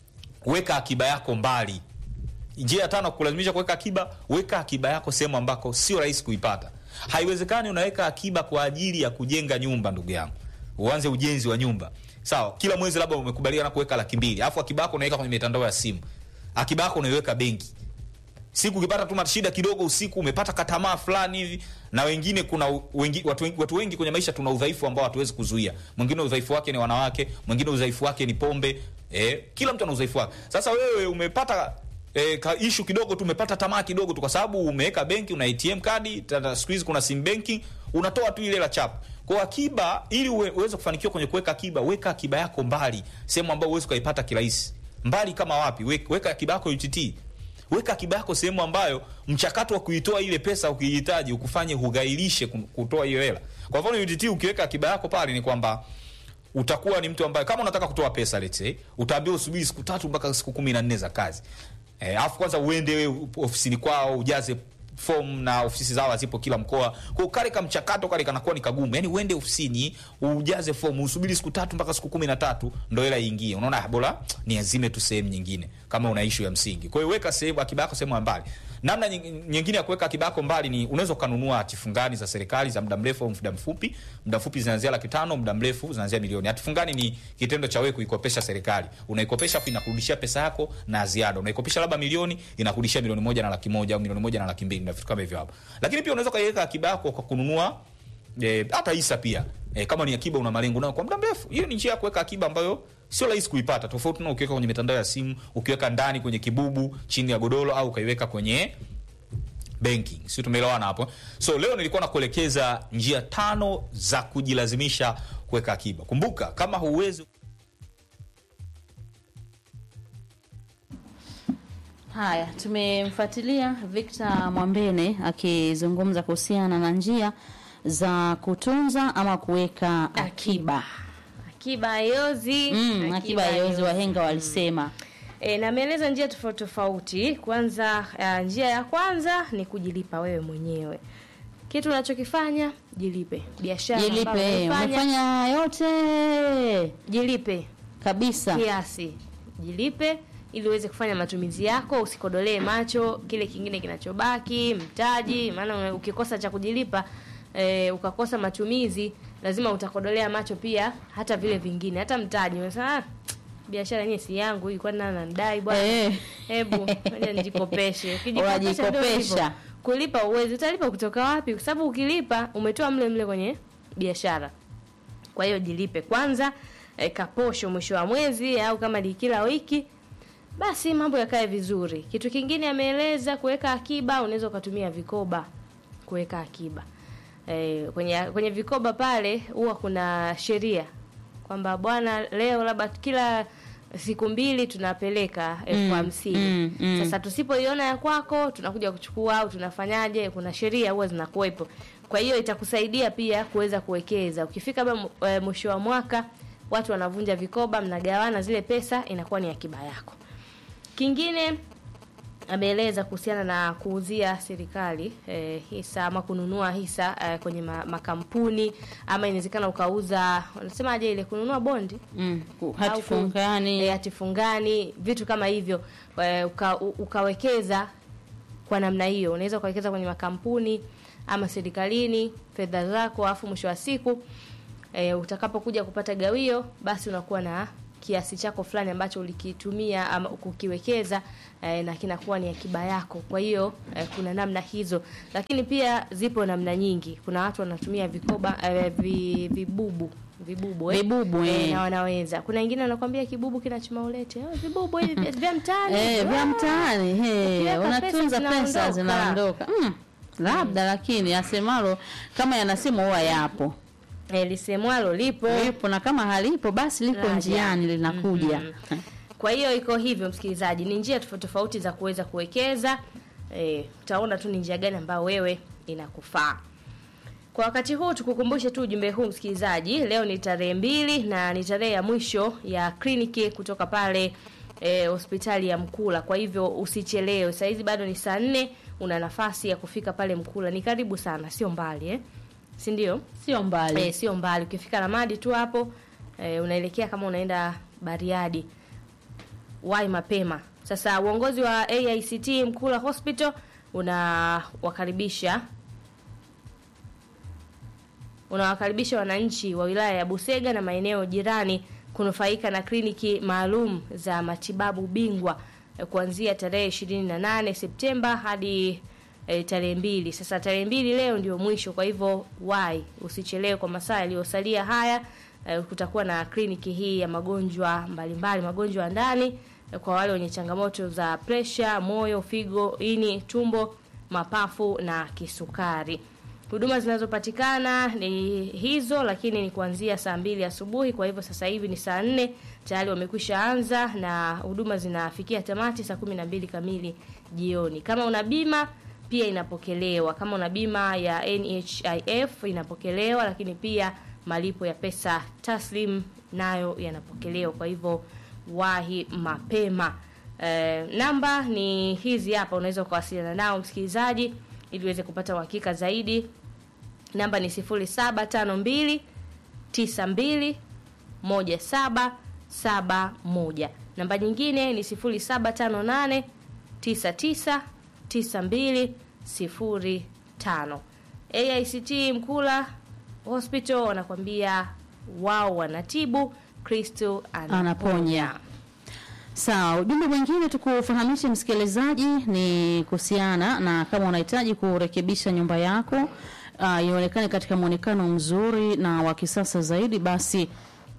weka akiba yako mbali njia ya tano kulazimisha kuweka akiba weka akiba yako sehemu ambako sio rahisi kuipata haiwezekani unaweka akiba kwa ajili ya kujenga nyumba ndugu yangu uanze ujenzi wa nyumba sawa kila mwezi labda umekubaliana kuweka laki mbili alafu akiba yako unaweka kwenye mitandao ya simu akiba yako unaiweka benki siku ukipata tu shida kidogo usiku umepata katamaa fulani hivi na wengine kuna wengi, watu, wengi, watu wengi kwenye maisha tuna udhaifu ambao hatuwezi kuzuia mwingine udhaifu wake ni wanawake mwingine udhaifu wake ni pombe eh, kila mtu ana udhaifu wake sasa wewe umepata E, ka issue kidogo tu umepata tamaa kidogo tu kwa sababu umeweka benki una ATM kadi tata siku hizi kuna sim banking unatoa tu ile la chap kwa akiba ili uwe, uweze kufanikiwa kwenye kuweka akiba weka akiba yako mbali sehemu ambayo uweze kuipata kirahisi mbali kama wapi weka, weka akiba yako UTT weka akiba yako sehemu ambayo mchakato wa kuitoa ile pesa ukihitaji ukufanye hugailishe ku- kutoa hiyo hela kwa mfano UTT ukiweka akiba yako pale ni kwamba utakuwa ni mtu ambaye kama unataka kutoa pesa let's say utaambiwa usubiri siku tatu mpaka siku kumi na nne za kazi eh, alafu kwanza uende wewe ofisini kwao ujaze form na ofisi zao zipo kila mkoa kwa kale ka mchakato kale kanakuwa ni kagumu yani uende ofisini ujaze form usubiri siku tatu mpaka siku kumi na tatu ndo hela iingie unaona ah, bora ni azime tu sehemu nyingine kama una issue ya msingi kwa hiyo weka sehemu akiba yako sehemu ya mbali namna nying- nyingine ya kuweka akiba yako mbali ni unaweza ukanunua hati fungani za serikali za muda mrefu au muda mfupi muda mfupi zinaanzia laki tano muda mrefu zinaanzia milioni hati fungani ni kitendo cha wewe kuikopesha serikali unaikopesha afu inakurudishia pesa yako na ziada unaikopesha labda milioni inakurudishia milioni moja na laki moja au milioni moja na laki mbili na vitu kama hivyo hapo lakini pia unaweza ukaiweka akiba yako kwa kununua eh, hata hisa pia eh, kama ni akiba una malengo nayo kwa muda mrefu hiyo ni njia ya kuweka akiba ambayo sio rahisi kuipata tofauti na ukiweka kwenye mitandao ya simu ukiweka ndani kwenye kibubu chini ya godoro au ukaiweka kwenye banking si tumeelewana hapo so leo nilikuwa nakuelekeza njia tano za kujilazimisha kuweka akiba kumbuka kama huwezi Haya, tumemfuatilia Victor Mwambene akizungumza kuhusiana na njia za kutunza ama kuweka akiba. akiba haiozi Mm, akiba yozi wahenga walisema. E, na ameeleza njia tofauti tofauti. Kwanza uh, njia ya kwanza ni kujilipa wewe mwenyewe. Kitu unachokifanya jilipe. Biashara ambayo Jilipe, unaifanya, umefanya yote jilipe kabisa. kiasi, jilipe ili uweze kufanya matumizi yako, usikodolee macho kile kingine kinachobaki, mtaji. Maana una- ukikosa cha kujilipa e, ukakosa matumizi, lazima utakodolea macho pia hata vile vingine, hata mtaji. Unasema ah, biashara yenyewe si yangu hii, kwani nani ananidai bwana? Eh. Hebu ngoja nijikopeshe. Ukijikopesha ndio Unajikopesha. hivyo. Kulipa uwezi, utalipa kutoka wapi? Kwa sababu ukilipa umetoa mle mle kwenye biashara. Kwa hiyo jilipe kwanza, e, kaposho mwisho wa mwezi au kama ni kila wiki, basi mambo yakae vizuri. Kitu kingine ameeleza kuweka akiba, unaweza ukatumia vikoba kuweka akiba. E, kwenye kwenye vikoba pale huwa kuna sheria kwamba bwana, leo labda kila siku mbili tunapeleka elfu hamsini mm, mm. sasa tusipoiona ya kwako tunakuja kuchukua au tunafanyaje? Kuna sheria huwa zinakuwepo, kwa hiyo itakusaidia pia kuweza kuwekeza. Ukifika labda eh, mwisho wa mwaka, watu wanavunja vikoba, mnagawana zile pesa, inakuwa ni akiba yako. Kingine ameeleza kuhusiana na kuuzia serikali eh, hisa ama kununua hisa eh, kwenye ma, makampuni ama inawezekana ukauza, wanasemaje ile kununua bondi Mm, ku- au hati ku- fungani. eh, hati fungani, vitu kama hivyo eh, uka, u- ukawekeza kwa namna hiyo. Unaweza ukawekeza kwenye makampuni ama serikalini fedha zako, alafu mwisho wa siku e, utakapokuja kupata gawio, basi unakuwa na kiasi chako fulani ambacho ulikitumia ama kukiwekeza e, na kinakuwa ni akiba yako. Kwa hiyo e, kuna namna hizo, lakini pia zipo namna nyingi. Kuna watu wanatumia vikoba e, vi, vibubu vibubu eh? Vibubu, eh. na wanaweza. Kuna wengine wanakwambia kibubu kinachuma ulete oh, vibubu hivi vya- vya mtaani Eh, vya Ah! mtaani he, Ukiweka unatunza pesa pesa zinaondoka. zinaondoka. Mm, labda lakini asemalo kama yanasema huwa yapo Eh, lisemwalo lipo. lipo, na kama halipo basi liko Laja. njiani linakuja. Kwa hiyo iko hivyo, msikilizaji, ni njia tofauti tofauti za kuweza kuwekeza. Eh, utaona tu ni njia gani ambayo wewe inakufaa. Kwa wakati huu tukukumbushe tu ujumbe huu msikilizaji, leo ni tarehe mbili na ni tarehe ya mwisho ya kliniki kutoka pale eh, hospitali ya Mkula. Kwa hivyo usichelewe, saa hizi bado ni saa nne, una nafasi ya kufika pale Mkula. Ni karibu sana, sio mbali eh? si ndio? Sio mbali. Eh, sio mbali. Ukifika Ramadi tu hapo eh, unaelekea kama unaenda Bariadi. Wai mapema. Sasa uongozi wa AICT Mkula Hospital unawakaribisha unawakaribisha wananchi wa wilaya ya Busega na maeneo jirani kunufaika na kliniki maalum za matibabu bingwa eh, kuanzia tarehe 28 Septemba hadi eh, tarehe mbili. Sasa tarehe mbili leo ndio mwisho, kwa hivyo wai usichelewe kwa masaa yaliyosalia haya. Eh, kutakuwa na kliniki hii ya magonjwa mbalimbali, magonjwa ya ndani eh, kwa wale wenye changamoto za presha, moyo, figo, ini, tumbo, mapafu na kisukari. Huduma zinazopatikana ni hizo, lakini ni kuanzia saa mbili asubuhi. Kwa hivyo sasa hivi ni saa nne tayari wamekwisha anza na huduma zinafikia tamati saa kumi na mbili kamili jioni. Kama una bima pia inapokelewa. Kama una bima ya NHIF inapokelewa, lakini pia malipo ya pesa taslim nayo yanapokelewa. Kwa hivyo wahi mapema. Eh, namba ni hizi hapa, unaweza ukawasiliana nao msikilizaji, ili uweze kupata uhakika zaidi. Namba ni 0752 92 1771. Namba nyingine ni 0758 99 9205. AICT Mkula Hospital wanakwambia wao wanatibu, Kristo anaponya. Anaponya. Sawa, ujumbe mwingine tukufahamishe msikilizaji ni kuhusiana na kama unahitaji kurekebisha nyumba yako uh, ionekane katika mwonekano mzuri na wa kisasa zaidi, basi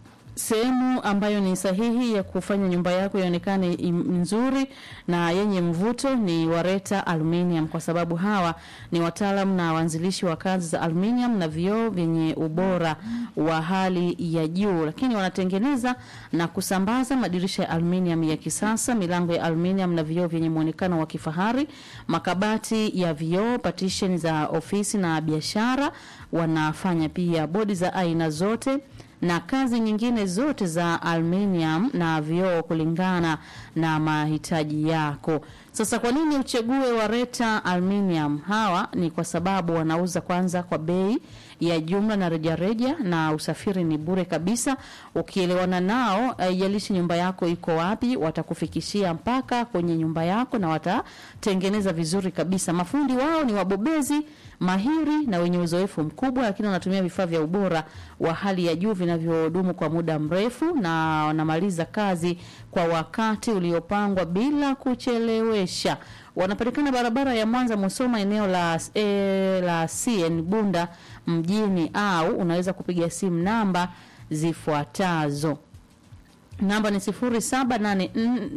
sehemu ambayo ni sahihi ya kufanya nyumba yako ionekane im- nzuri na yenye mvuto ni Wareta Aluminium, kwa sababu hawa ni wataalam na waanzilishi wa kazi za aluminium na vioo vyenye ubora wa hali ya juu, lakini wanatengeneza na kusambaza madirisha ya aluminium ya kisasa, milango ya aluminium na vioo vyenye muonekano wa kifahari, makabati ya vioo, partition za ofisi na biashara. Wanafanya pia bodi za aina zote na kazi nyingine zote za aluminium na vioo kulingana na mahitaji yako. Sasa kwa nini uchague Wareta Aluminium? Hawa ni kwa sababu wanauza kwanza kwa bei ya jumla na rejareja na usafiri ni bure kabisa. Ukielewana nao, haijalishi nyumba yako iko wapi, watakufikishia mpaka kwenye nyumba yako na watatengeneza vizuri kabisa. Mafundi wao ni wabobezi mahiri na wenye uzoefu mkubwa, lakini wanatumia vifaa vya ubora wa hali ya juu vinavyodumu kwa muda mrefu, na wanamaliza kazi kwa wakati uliopangwa bila kuchelewesha. Wanapatikana barabara ya Mwanza Musoma, eneo la e, la CN Bunda mjini, au unaweza kupiga simu namba zifuatazo. Namba ni sifuri saba nane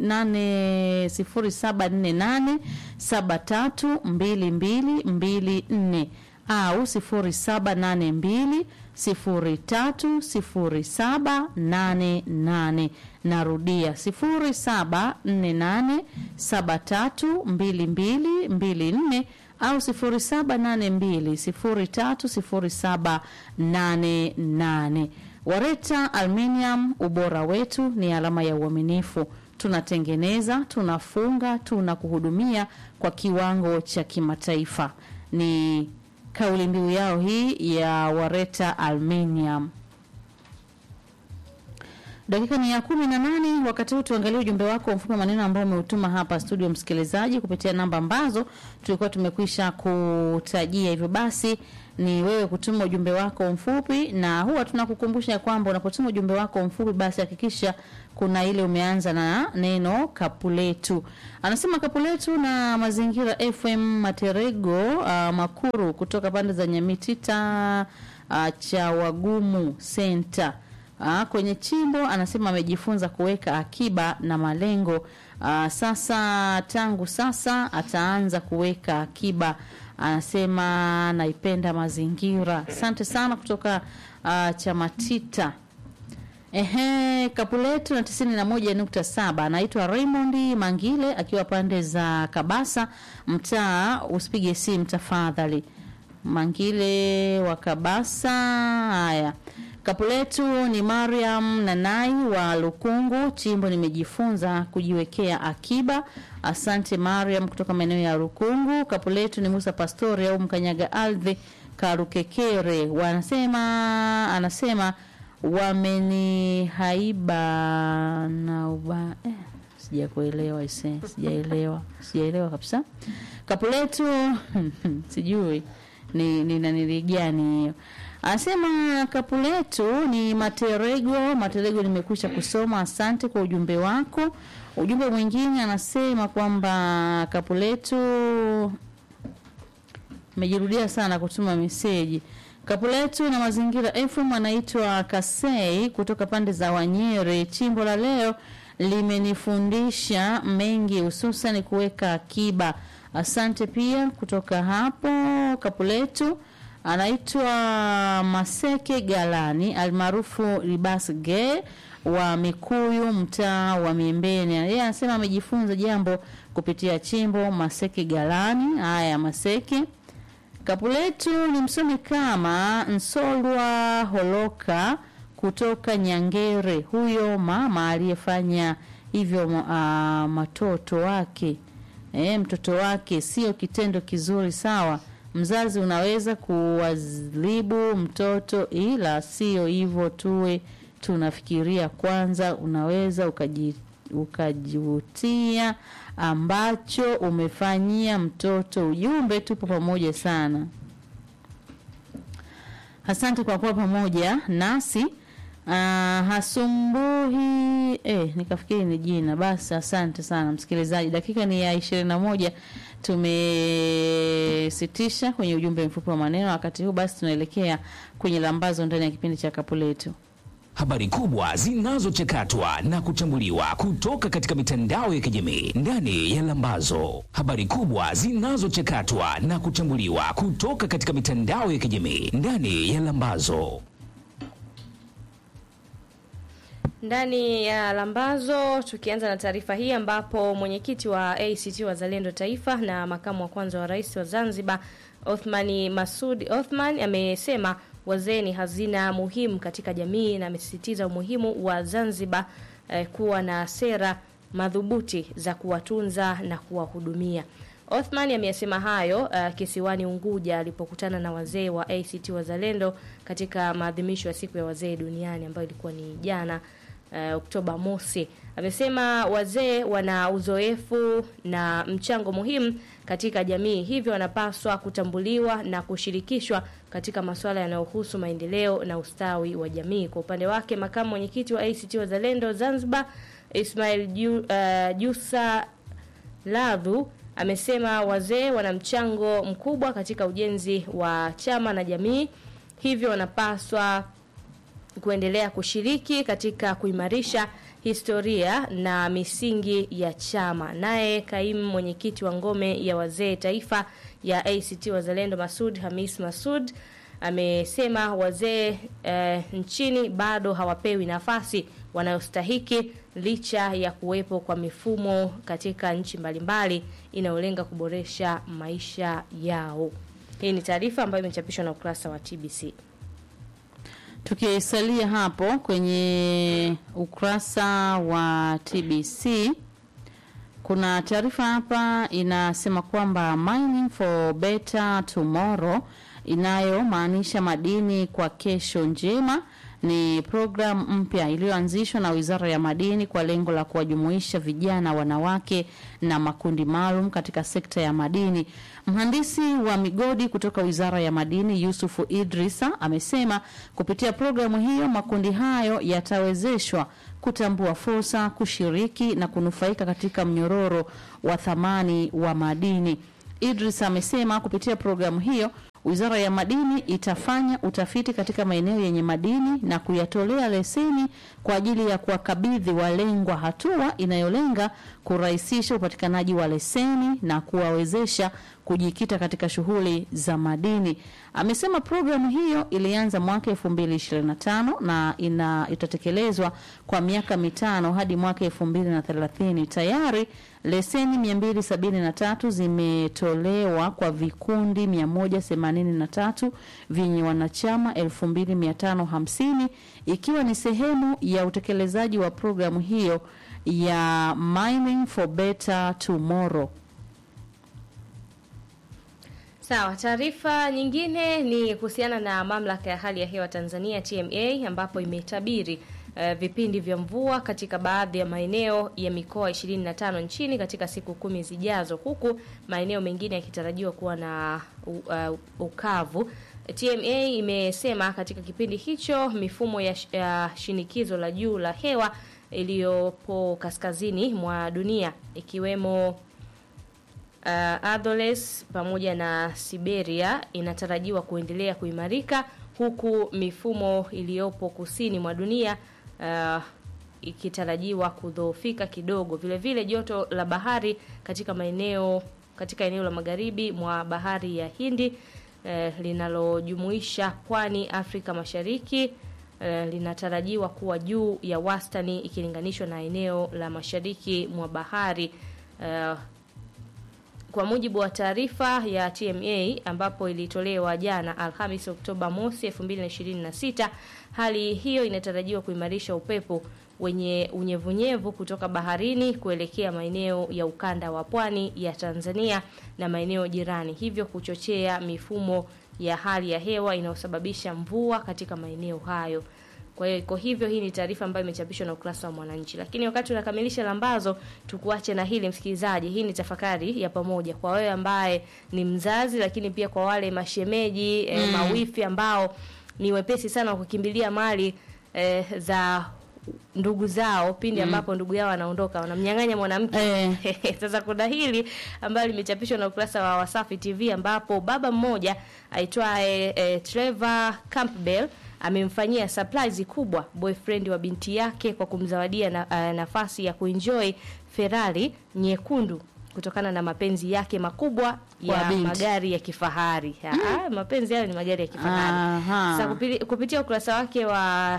nane sifuri saba nne nane saba tatu mbili mbili mbili nne au sifuri saba nane mbili sifuri tatu sifuri saba nane nane. Narudia sifuri saba nne nane saba tatu mbili mbili mbili nne au sifuri saba nane mbili sifuri tatu sifuri saba nane nane. Wareta Aluminium, ubora wetu ni alama ya uaminifu. Tunatengeneza, tunafunga, tunakuhudumia kwa kiwango cha kimataifa. Ni kauli mbiu yao hii ya Wareta Aluminium. Dakika ni ya kumi na nane. Wakati huu tuangalie ujumbe wako mfupi maneno ambao umeutuma hapa studio, msikilizaji, kupitia namba ambazo tulikuwa tumekwisha kutajia. Hivyo basi ni wewe kutuma ujumbe wako mfupi, na huwa tunakukumbusha kwamba unapotuma ujumbe wako mfupi, basi hakikisha kuna ile umeanza na neno kapuletu. Anasema kapuletu na mazingira FM Materego uh, Makuru kutoka pande za Nyamitita uh, cha Wagumu Center. Aa, kwenye chimbo anasema amejifunza kuweka akiba na malengo. Aa, sasa tangu sasa ataanza kuweka akiba. Anasema naipenda mazingira. Asante sana kutoka uh, Chamatita. Ehe, kapu letu na tisini na moja nukta saba anaitwa Raymond Mangile akiwa pande za Kabasa, mtaa usipige simu tafadhali. Mangile wa Kabasa. Haya, kapu letu ni Mariam Nanai wa Lukungu. Chimbo nimejifunza kujiwekea akiba. Asante Mariam kutoka maeneo ya Lukungu. Kapu letu ni Musa Pastori au Mkanyaga Ardhi Karukekere, wanasema anasema wamenihaiba na uba eh, sijakuelewa ise, sijaelewa sijaelewa kabisa. Kapu letu sijui ni ni nanili gani hiyo. Anasema kapu letu ni Materego. Materego, nimekwisha kusoma, asante kwa ujumbe wako. Ujumbe mwingine anasema kwamba kapu letu mejirudia sana kutuma meseji. Kapu letu na mazingira FM anaitwa Kasei kutoka pande za Wanyere. Chimbo la leo limenifundisha mengi, hususan kuweka akiba. Asante pia kutoka hapo Kapuletu anaitwa Maseke Galani almaarufu Ribas Ge wa Mikuyu, mtaa wa Miembeni. Yeye anasema amejifunza jambo kupitia chimbo Maseke Galani. Haya, Maseke Kapuletu ni msomi kama Nsolwa Holoka kutoka Nyangere, huyo mama aliyefanya hivyo uh, matoto wake e, mtoto wake sio kitendo kizuri. Sawa, mzazi unaweza kuwadhibu mtoto, ila sio hivyo. Tuwe tunafikiria kwanza, unaweza ukaji ukajivutia ambacho umefanyia mtoto. Ujumbe, tupo pamoja sana. Asante kwa kuwa pamoja nasi. Uh, hasumbuhi eh, nikafikiri ni jina. Basi asante sana msikilizaji, dakika ni ya ishirini na moja tumesitisha kwenye ujumbe mfupi wa maneno. Wakati huu basi tunaelekea kwenye lambazo ndani ya kipindi cha kapu letu. Habari kubwa zinazochakatwa na kuchambuliwa kutoka katika mitandao ya kijamii ndani ya Lambazo. Habari kubwa zinazochakatwa na kuchambuliwa kutoka katika mitandao ya kijamii ndani ya Lambazo. ndani ya Lambazo, tukianza na taarifa hii ambapo mwenyekiti wa ACT Wazalendo Taifa na makamu wa kwanza wa rais wa Zanzibar Othmani Masud Othman amesema wazee ni hazina muhimu katika jamii na amesisitiza umuhimu wa Zanzibar eh, kuwa na sera madhubuti za kuwatunza na kuwahudumia. Othman ameyasema hayo uh, kisiwani Unguja alipokutana na wazee wa ACT Wazalendo katika maadhimisho ya siku ya wazee duniani ambayo ilikuwa ni jana uh, Oktoba mosi. Amesema wazee wana uzoefu na mchango muhimu katika jamii, hivyo wanapaswa kutambuliwa na kushirikishwa katika masuala yanayohusu maendeleo na ustawi wa jamii. Kwa upande wake, makamu mwenyekiti wa ACT Wazalendo Zanzibar Ismail Ju, uh, Jusa Ladhu amesema wazee wana mchango mkubwa katika ujenzi wa chama na jamii, hivyo wanapaswa kuendelea kushiriki katika kuimarisha historia na misingi ya chama. Naye kaimu mwenyekiti wa ngome ya wazee taifa ya ACT Wazalendo Masud Hamis Masud amesema wazee eh, nchini bado hawapewi nafasi wanayostahiki licha ya kuwepo kwa mifumo katika nchi mbalimbali inayolenga kuboresha maisha yao. Hii ni taarifa ambayo imechapishwa na ukurasa wa TBC. Tukisalia hapo kwenye ukurasa wa TBC, kuna taarifa hapa inasema kwamba mining for better tomorrow inayomaanisha madini kwa kesho njema ni programu mpya iliyoanzishwa na Wizara ya Madini kwa lengo la kuwajumuisha vijana, wanawake na makundi maalum katika sekta ya madini. Mhandisi wa migodi kutoka Wizara ya Madini Yusufu Idrisa amesema kupitia programu hiyo makundi hayo yatawezeshwa kutambua fursa, kushiriki na kunufaika katika mnyororo wa thamani wa madini. Idris amesema kupitia programu hiyo Wizara ya Madini itafanya utafiti katika maeneo yenye madini na kuyatolea leseni kwa ajili ya kuwakabidhi walengwa, hatua inayolenga kurahisisha upatikanaji wa leseni na kuwawezesha kujikita katika shughuli za madini. Amesema programu hiyo ilianza mwaka 2025 na ina itatekelezwa kwa miaka mitano hadi mwaka 2030. Tayari leseni 273 zimetolewa kwa vikundi 183 vyenye wanachama 2550 ikiwa ni sehemu ya utekelezaji wa programu hiyo ya Mining for Better Tomorrow. Sawa, taarifa nyingine ni kuhusiana na mamlaka ya hali ya hewa Tanzania TMA ambapo imetabiri uh, vipindi vya mvua katika baadhi ya maeneo ya mikoa 25 nchini katika siku kumi zijazo, huku maeneo mengine yakitarajiwa kuwa na uh, ukavu. TMA imesema katika kipindi hicho mifumo ya, sh ya shinikizo la juu la hewa iliyopo kaskazini mwa dunia ikiwemo uh, Atholes pamoja na Siberia inatarajiwa kuendelea kuimarika huku mifumo iliyopo kusini mwa dunia uh, ikitarajiwa kudhoofika kidogo. Vile vile joto la bahari katika maeneo katika eneo la magharibi mwa bahari ya Hindi eh, linalojumuisha pwani Afrika Mashariki eh, linatarajiwa kuwa juu ya wastani ikilinganishwa na eneo la mashariki mwa bahari eh, kwa mujibu wa taarifa ya TMA ambapo ilitolewa jana Alhamis Oktoba mosi 2026, hali hiyo inatarajiwa kuimarisha upepo wenye unyevunyevu kutoka baharini kuelekea maeneo ya ukanda wa pwani ya Tanzania na maeneo jirani, hivyo kuchochea mifumo ya hali ya hewa inayosababisha mvua katika maeneo hayo. Kwa hiyo iko hivyo. Hii ni taarifa ambayo imechapishwa na ukurasa wa Mwananchi. Lakini wakati unakamilisha lambazo, tukuache na hili msikilizaji. Hii ni tafakari ya pamoja kwa wewe ambaye ni mzazi, lakini pia kwa wale mashemeji eh, mawifi ambao ni wepesi sana wa kukimbilia mali eh, za ndugu zao pindi ambapo ndugu yao anaondoka wanamnyang'anya mwanamke. Eh. Sasa kuna hili ambalo limechapishwa na ukurasa wa Wasafi TV ambapo baba mmoja aitwaye eh, Trevor Campbell amemfanyia surprise kubwa boyfriend wa binti yake kwa kumzawadia na, uh, nafasi ya kuenjoy Ferrari nyekundu kutokana na mapenzi yake makubwa Kwa ya binti. magari ya kifahari. Ah, mapenzi hayo ni magari ya kifahari. Aha. Sasa kupi- kupitia ukurasa wake wa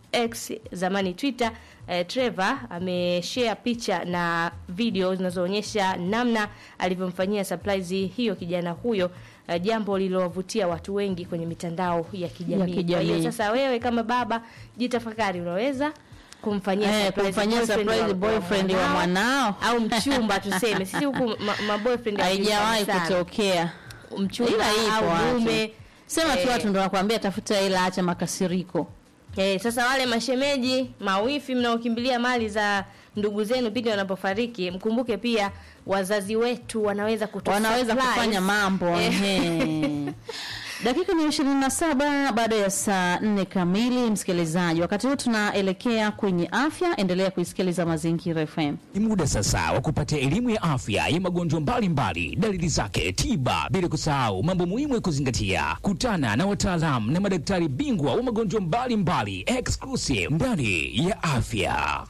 X zamani Twitter, eh, Trevor ameshare picha na video zinazoonyesha namna alivyomfanyia surprise hiyo kijana huyo, eh, jambo lililowavutia watu wengi kwenye mitandao ya kijamii. Kwa kijamii. hiyo sasa wewe kama baba jitafakari, unaweza kumfanyia Eh, surprise kumfanyia boyfriend surprise wa- boyfriend wa mwanao au mchumba tuseme, sisi huku ma, ma boyfriend haijawahi sana. kutokea, mchumba ila ipo au watu. mume Sema tu Eh. watu ndo nakwambia, tafuta ila, acha makasiriko. Eh, sasa wale mashemeji mawifi mnaokimbilia mali za ndugu zenu pindi wanapofariki, mkumbuke pia wazazi wetu wanaweza kutu wanaweza surprise. kufanya mambo Eh. ehe. Dakika ni ishirini na saba baada ya saa nne kamili. Msikilizaji, wakati huu tunaelekea kwenye afya. Endelea kuisikiliza Mazingira FM. Ni muda sasa wa kupata elimu ya afya ya magonjwa mbalimbali, dalili zake, tiba, bila kusahau mambo muhimu ya kuzingatia. Kutana na wataalamu na madaktari bingwa wa magonjwa mbalimbali, exclusive ndani ya afya.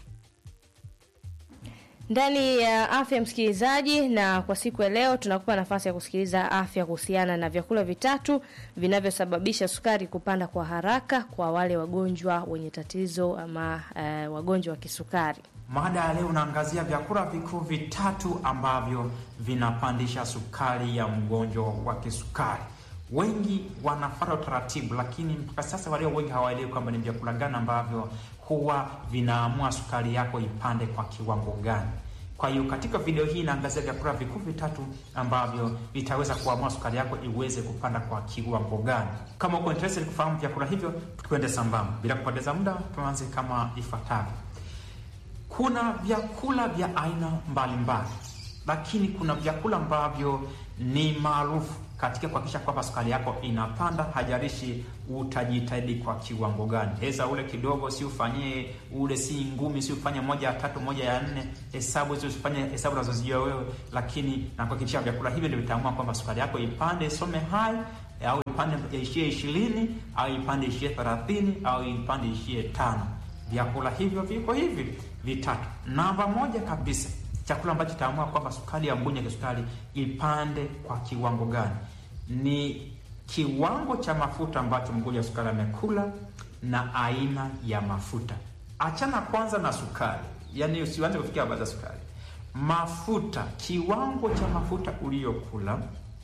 ndani ya afya msikilizaji, na kwa siku ya leo tunakupa nafasi ya kusikiliza afya kuhusiana na vyakula vitatu vinavyosababisha sukari kupanda kwa haraka kwa wale wagonjwa wenye tatizo ama eh, wagonjwa wa kisukari. Mada ya leo unaangazia vyakula vikuu vitatu ambavyo vinapandisha sukari ya mgonjwa wa kisukari. Wengi wanafuata utaratibu, lakini mpaka sasa walio wengi hawaelewi kwamba ni vyakula gani ambavyo huwa vinaamua sukari yako ipande kwa kiwango gani. Kwa hiyo katika video hii inaangazia vyakula vikuu vitatu ambavyo vitaweza kuamua sukari yako iweze kupanda kwa kiwango gani. Kama uko interested kufahamu vyakula hivyo, tukwende sambamba. Bila kupoteza muda, tuanze kama ifuatavyo. Kuna vyakula vya aina mbalimbali, lakini kuna vyakula ambavyo ni maarufu katika kuhakikisha kwamba sukari yako inapanda, hajalishi utajitahidi kwa kiwango gani. Heza ule kidogo, si ufanyie ule, si ngumi, si ufanye moja ya tatu, moja ya nne, hesabu hizo usifanye hesabu unazozijua wewe, lakini na kuhakikisha vyakula hivyo ndio vitaamua kwamba sukari yako ipande, isome hai au ipande ishie ishirini au ipande ishie thelathini au ipande ishie tano. Vyakula hivyo viko hivi vitatu. Namba moja kabisa, chakula ambacho kitaamua kwamba sukari ya mgonjwa wa kisukari ipande kwa kiwango gani ni kiwango cha mafuta ambacho mgonjwa wa sukari amekula na aina ya mafuta. Achana kwanza na sukari, yaani usianze kufikia habari za sukari. Mafuta, kiwango cha mafuta uliyokula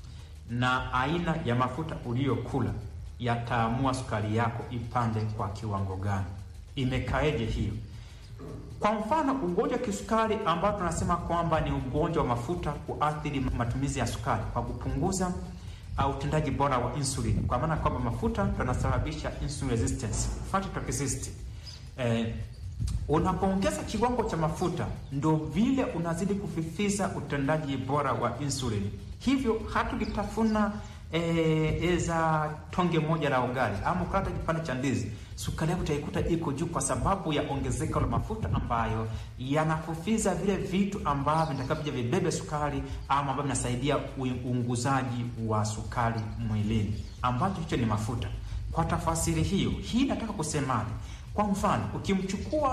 na aina ya mafuta uliyokula yataamua sukari yako ipande kwa kiwango gani. Imekaeje hiyo? Kwa mfano, ugonjwa wa kisukari ambao tunasema kwamba ni ugonjwa wa mafuta kuathiri matumizi ya sukari kwa kupunguza uh, utendaji bora wa insulin, kwa maana kwamba mafuta yanasababisha insulin resistance, fatty toxicity. Eh, unapoongeza kiwango cha mafuta ndo vile unazidi kufifiza utendaji bora wa insulin. Hivyo hata ukitafuna eh, eza tonge moja la ugali ama ukata kipande cha ndizi, sukari yako utaikuta iko juu kwa sababu ya ongezeko la mafuta ambayo yanafufiza vile vitu ambavyo vitakavyo vibebe sukari ama ambavyo vinasaidia uunguzaji wa sukari mwilini, ambacho hicho ni mafuta. Kwa tafasiri hiyo, hii nataka kusemaje? Kwa mfano, ukimchukua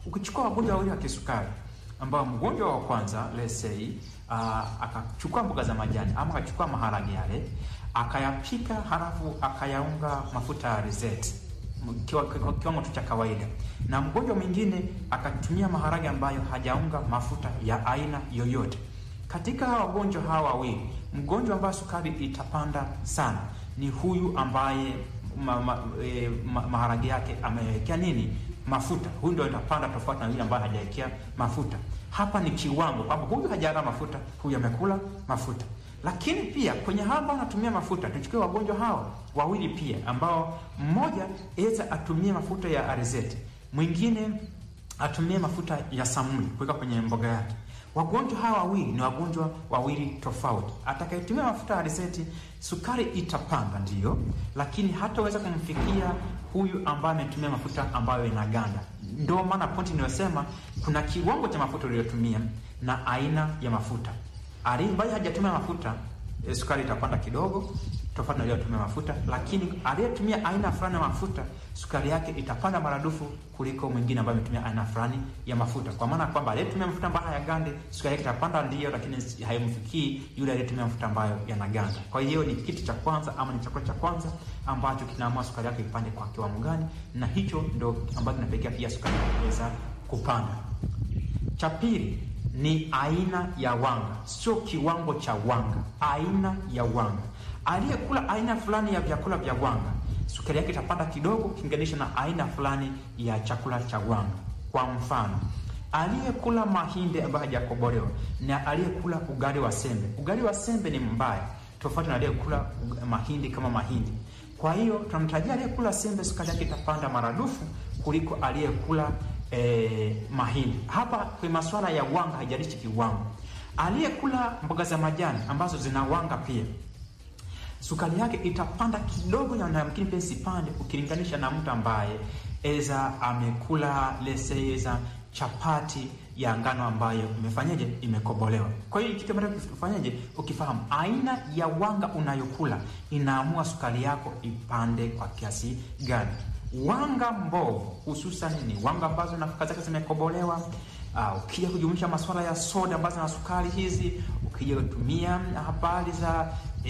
Ukichukua wagonjwa wawili wa kisukari ambao mgonjwa wa kwanza let's say uh, akachukua mboga za majani ama akachukua maharage yale akayapika, halafu akayaunga mafuta ya alizeti kiwa- kiwa- kiwango tu cha kawaida, na mgonjwa mwingine akatumia maharage ambayo hajaunga mafuta ya aina yoyote. Katika hawa wagonjwa hawa wawili, mgonjwa ambaye sukari itapanda sana ni huyu ambaye ma, ma, e, ma, maharage yake amewekea nini mafuta. Huyu ndio itapanda tofauti na yule ambaye hajawekea mafuta. Hapa ni kiwango kwamba huyu hajala mafuta, huyu amekula mafuta. Lakini pia kwenye hawa ambao wanatumia mafuta, tuchukue wagonjwa hawa wawili pia, ambao mmoja aweza atumie mafuta ya alizeti, mwingine atumie mafuta ya samuli kuweka kwenye mboga yake. Wagonjwa hawa wawili ni wagonjwa wawili tofauti. Atakayetumia mafuta ya alizeti, sukari itapanda ndiyo, lakini hataweza kumfikia huyu ambaye ametumia mafuta ambayo inaganda. Ndio maana pointi inayosema kuna kiwango cha mafuta uliyotumia na aina ya mafuta. Ali ambaye hajatumia mafuta eh, sukari itapanda kidogo tofauti na aliyotumia mafuta, lakini aliyetumia aina fulani ya mafuta sukari yake itapanda maradufu kuliko mwingine ambaye ametumia aina fulani ya mafuta, kwa maana kwamba aliyetumia mafuta ambayo hayagande sukari yake itapanda ndiyo, lakini haimfikii yule aliyetumia mafuta ambayo yanaganda. Kwa hiyo ni kitu cha kwanza ama ni chakula cha kwanza ambacho kinaamua sukari yake ipande kwa kiwango gani, na hicho ndo ambacho kinapelekea pia sukari kuweza kupanda. Cha pili ni aina ya wanga, sio kiwango cha wanga, aina ya wanga. Aliyekula aina fulani ya vyakula vya wanga, sukari yake itapanda kidogo ukilinganisha na aina fulani ya chakula cha wanga. Kwa mfano, aliyekula mahindi ambayo hajakobolewa na aliyekula ugali wa sembe, ugali wa sembe ni mbaya tofauti na aliyekula ug- mahindi kama mahindi. Kwa hiyo tunamtajia aliyekula sembe, sukari yake itapanda maradufu kuliko aliyekula eh, mahindi. Hapa kwenye masuala ya wanga haijalishi kiwango. Aliyekula mboga za majani ambazo zina wanga pia sukari yake itapanda kidogo, na yamkini pia isipande ukilinganisha na mtu ambaye eza amekula lese eza chapati ya ngano ambayo imefanyaje, imekobolewa. Kwa hiyo kitu ambacho ufanyaje, ukifahamu aina ya wanga unayokula inaamua sukari yako ipande kwa kiasi gani. Wanga mbovu hususan ni wanga ambazo nafaka zake zimekobolewa. Uh, ukija kujumuisha masuala ya soda ambazo na sukari hizi, ukija kutumia habari za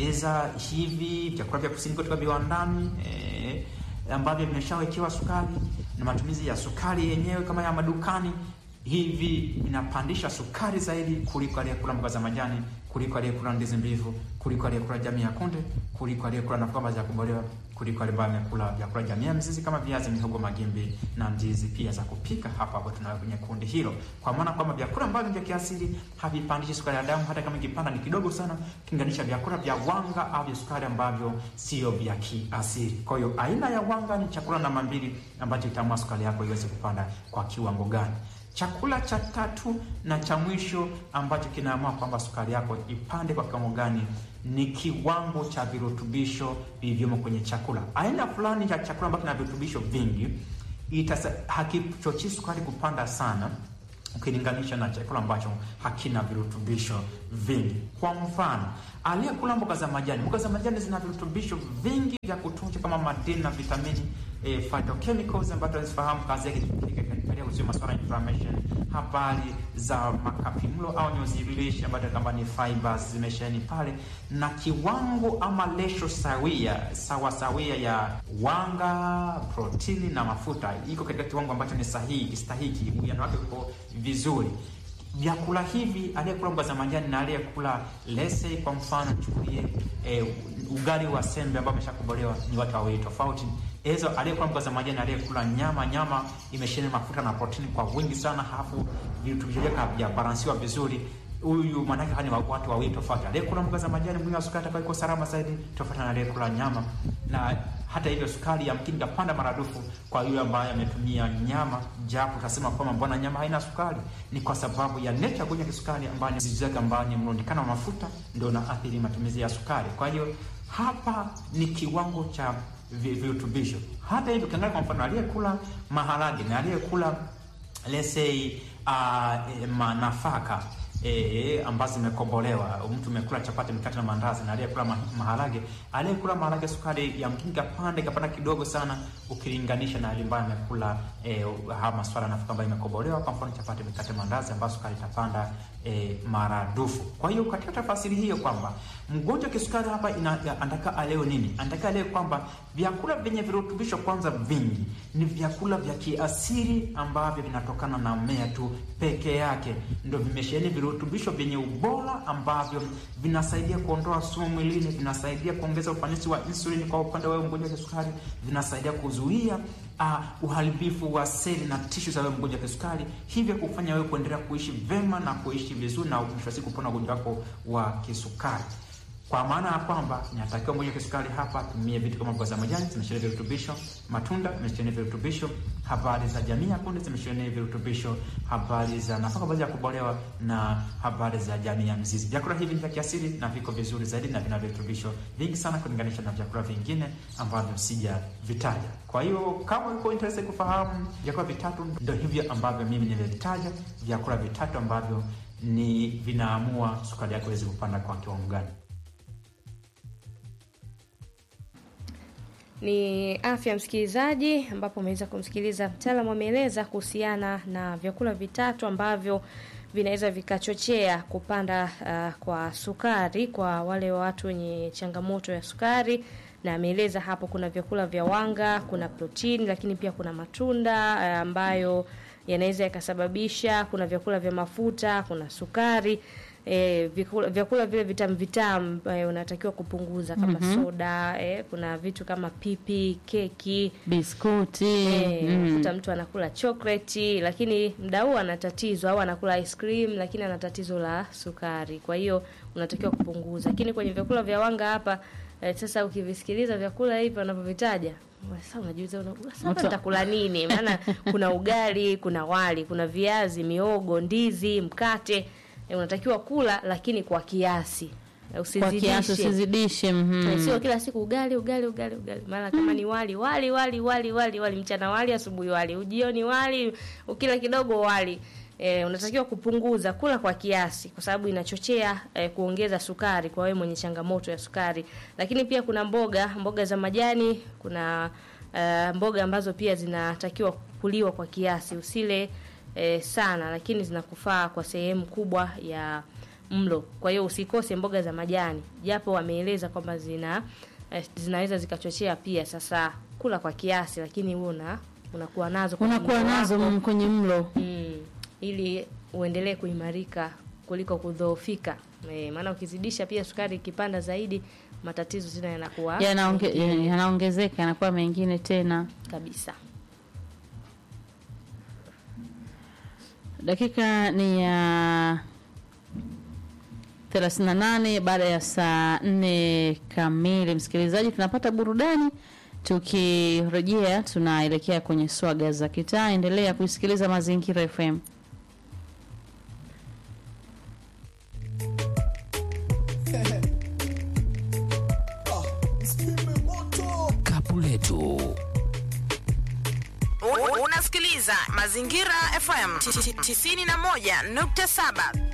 za hivi vyakula vya kusindikwa kutoka viwandani eh, ambavyo vimeshawekewa sukari na matumizi ya sukari yenyewe kama ya madukani, hivi inapandisha sukari zaidi kuliko aliyekula mboga za majani, kuliko aliyekula ndizi mbivu, kuliko aliyekula jamii ya kunde, kuliko aliyekula nafaka ambazo za kubolewa, kuliko ale ambaye amekula vyakula jamii ya mizizi kama viazi, mihogo, magimbi na ndizi pia za kupika. Hapa hapo tunayo kwenye kundi hilo, kwa maana kwamba vyakula ambavyo vya kiasili havipandishi sukari ya damu, hata kama ikipanda ni kidogo sana ukilinganisha vyakula vya wanga au vya sukari ambavyo sio vya kiasili. Kwa hiyo aina ya wanga ni chakula namba mbili ambacho itaamua sukari yako iweze kupanda kwa kiwango gani. Chakula cha tatu na cha mwisho ambacho kinaamua kwamba sukari yako ipande kwa kiwango gani ni kiwango cha virutubisho vilivyomo kwenye chakula. Aina fulani ya chakula ambacho kina virutubisho vingi itasa, hakichochei sukari kupanda sana ukilinganisha na chakula ambacho hakina virutubisho vingi. Kwa mfano, aliyekula mboga za majani, mboga za majani zina virutubisho vingi vya kutosha kama madini na vitamini e, phytochemicals ambazo tunazifahamu kazi yake katika kuzuia masuala ya inflammation. Habari za makapimlo au nyuzi lishe ambazo kama ni fibers zimesheni pale, na kiwango ama lesho sawia sawa sawia ya wanga, protini na mafuta iko katika kiwango ambacho ni sahihi stahiki, uwiano wake uko vizuri. Vyakula hivi aliyekula mboga za majani na aliyekula lese, kwa mfano chukulie e, ugali wa sembe ambao ameshakobolewa ni watu wawili tofauti. Ezo aliyekula mboga za majani, aliyekula nyama, nyama imesheheni mafuta na protini kwa wingi sana, halafu virutubisho vyake havijabalansiwa vizuri. Huyu maanake hani watu wawili tofauti. Aliyekula mboga za majani mwili wa sukari atakuwa iko salama zaidi tofauti na aliyekula nyama, na hata hivyo sukari yamkini kapanda maradufu kwa yule ambaye ametumia nyama, japo utasema kwamba mbona nyama haina sukari? Ni kwa sababu ya nature gonja kisukari ambayo ni zizi zake ambayo ni mrundikano wa mafuta ndio naathiri matumizi ya sukari. Kwa hiyo hapa ni kiwango cha virutubisho. Hata hivyo ukiangalia kwa mfano aliyekula maharage na aliyekula let's say uh, nafaka e, ambazo zimekombolewa. Mtu umekula chapati, mikate na mandazi, na aliyekula ma, maharage, aliyekula maharage sukari ya mkinga pande kapanda kidogo sana, ukilinganisha na alimbaye amekula e, haya maswala nafuka ambayo imekombolewa, kwa mfano chapati, mikate, mandazi, ambazo sukari itapanda e, maradufu. Kwa hiyo katika tafasiri hiyo kwamba mgonjwa wa kisukari hapa ina- anataka aleo nini? Anataka aleo kwamba vyakula vyenye virutubisho kwanza vingi ni vyakula vya kiasili ambavyo vinatokana na mmea tu peke yake, ndio vimesheheni virutubisho vyenye ubora ambavyo vinasaidia kuondoa sumu mwilini, vinasaidia kuongeza ufanisi wa insulini kwa upande wa wewe mgonjwa wa kisukari, vinasaidia kuzuia uh, uharibifu wa seli na tishu za wewe mgonjwa wa kisukari, hivyo kufanya wewe kuendelea kuishi vema na kuishi vizuri na mwisho wa siku kupona ugonjwa wako wa kisukari kwa maana ya kwamba inatakiwa mgonjwa wa kisukari hapa tumie vitu kama mboga za majani zimesheheni virutubisho, matunda zimesheheni virutubisho, habari za jamii ya kunde zimesheheni virutubisho, habari za nafaka baadhi ya kubolewa na habari za jamii ya mzizi. Vyakula hivi ni vya kiasili na viko vizuri zaidi na vina virutubisho vingi sana kulinganisha na vyakula vingine ambavyo sijavitaja. Kwa hiyo kama uko interested kufahamu vyakula vitatu, ndio hivyo ambavyo mimi nimevitaja, vyakula vitatu ambavyo ni vinaamua sukari yako iweze kupanda kwa kiwango gani. Ni afya msikilizaji, ambapo umeweza kumsikiliza mtaalamu ameeleza kuhusiana na vyakula vitatu ambavyo vinaweza vikachochea kupanda uh, kwa sukari kwa wale watu wenye changamoto ya sukari, na ameeleza hapo kuna vyakula vya wanga, kuna protini, lakini pia kuna matunda uh, ambayo yanaweza yakasababisha, kuna vyakula vya mafuta, kuna sukari E, vyakula, vyakula vile vitamu vitamu e, unatakiwa kupunguza kama soda e, kuna vitu kama pipi, keki biskuti e, mm. unakuta mtu anakula chocolate lakini mda huu ana tatizo au anakula ice cream lakini ana tatizo la sukari, kwa hiyo unatakiwa kupunguza. Lakini kwenye vyakula vya wanga hapa e, sasa ukivisikiliza vyakula hivi wanavyovitaja sasa unajiuliza una- sasa Uta- nitakula nini? Maana kuna ugali, kuna wali, kuna viazi, miogo, ndizi, mkate e, unatakiwa kula lakini kwa kiasi kwa usizidishe. kiasi usizidishe mhm. Eh, Sio kila siku ugali ugali ugali ugali, mara kama ni wali wali wali wali wali wali, mchana wali, asubuhi wali, ujioni wali, ukila kidogo wali. E, unatakiwa kupunguza, kula kwa kiasi, kwa sababu inachochea e, kuongeza sukari kwa wewe mwenye changamoto ya sukari. Lakini pia kuna mboga mboga za majani, kuna e, mboga ambazo pia zinatakiwa kuliwa kwa kiasi, usile e, sana, lakini zinakufaa kwa sehemu kubwa ya mlo. Kwa hiyo usikose mboga za majani, japo wameeleza kwamba zina eh, zinaweza zikachochea pia. Sasa kula kwa kiasi, lakini huo una unakuwa nazo kwenye unakuwa mlo nazo wako. mm, kwenye mlo mm, ili uendelee kuimarika kuliko kudhoofika. E, maana ukizidisha pia sukari ikipanda zaidi, matatizo tena yanakuwa Yanaonge- mengine yanaongezeka yanakuwa mengine tena kabisa. dakika ni ya 38 baada ya saa 4 kamili msikilizaji tunapata burudani tukirejea tunaelekea kwenye swaga za kitaa endelea kuisikiliza mazingira fm Kapu letu Un- Unasikiliza Mazingira FM 91.7.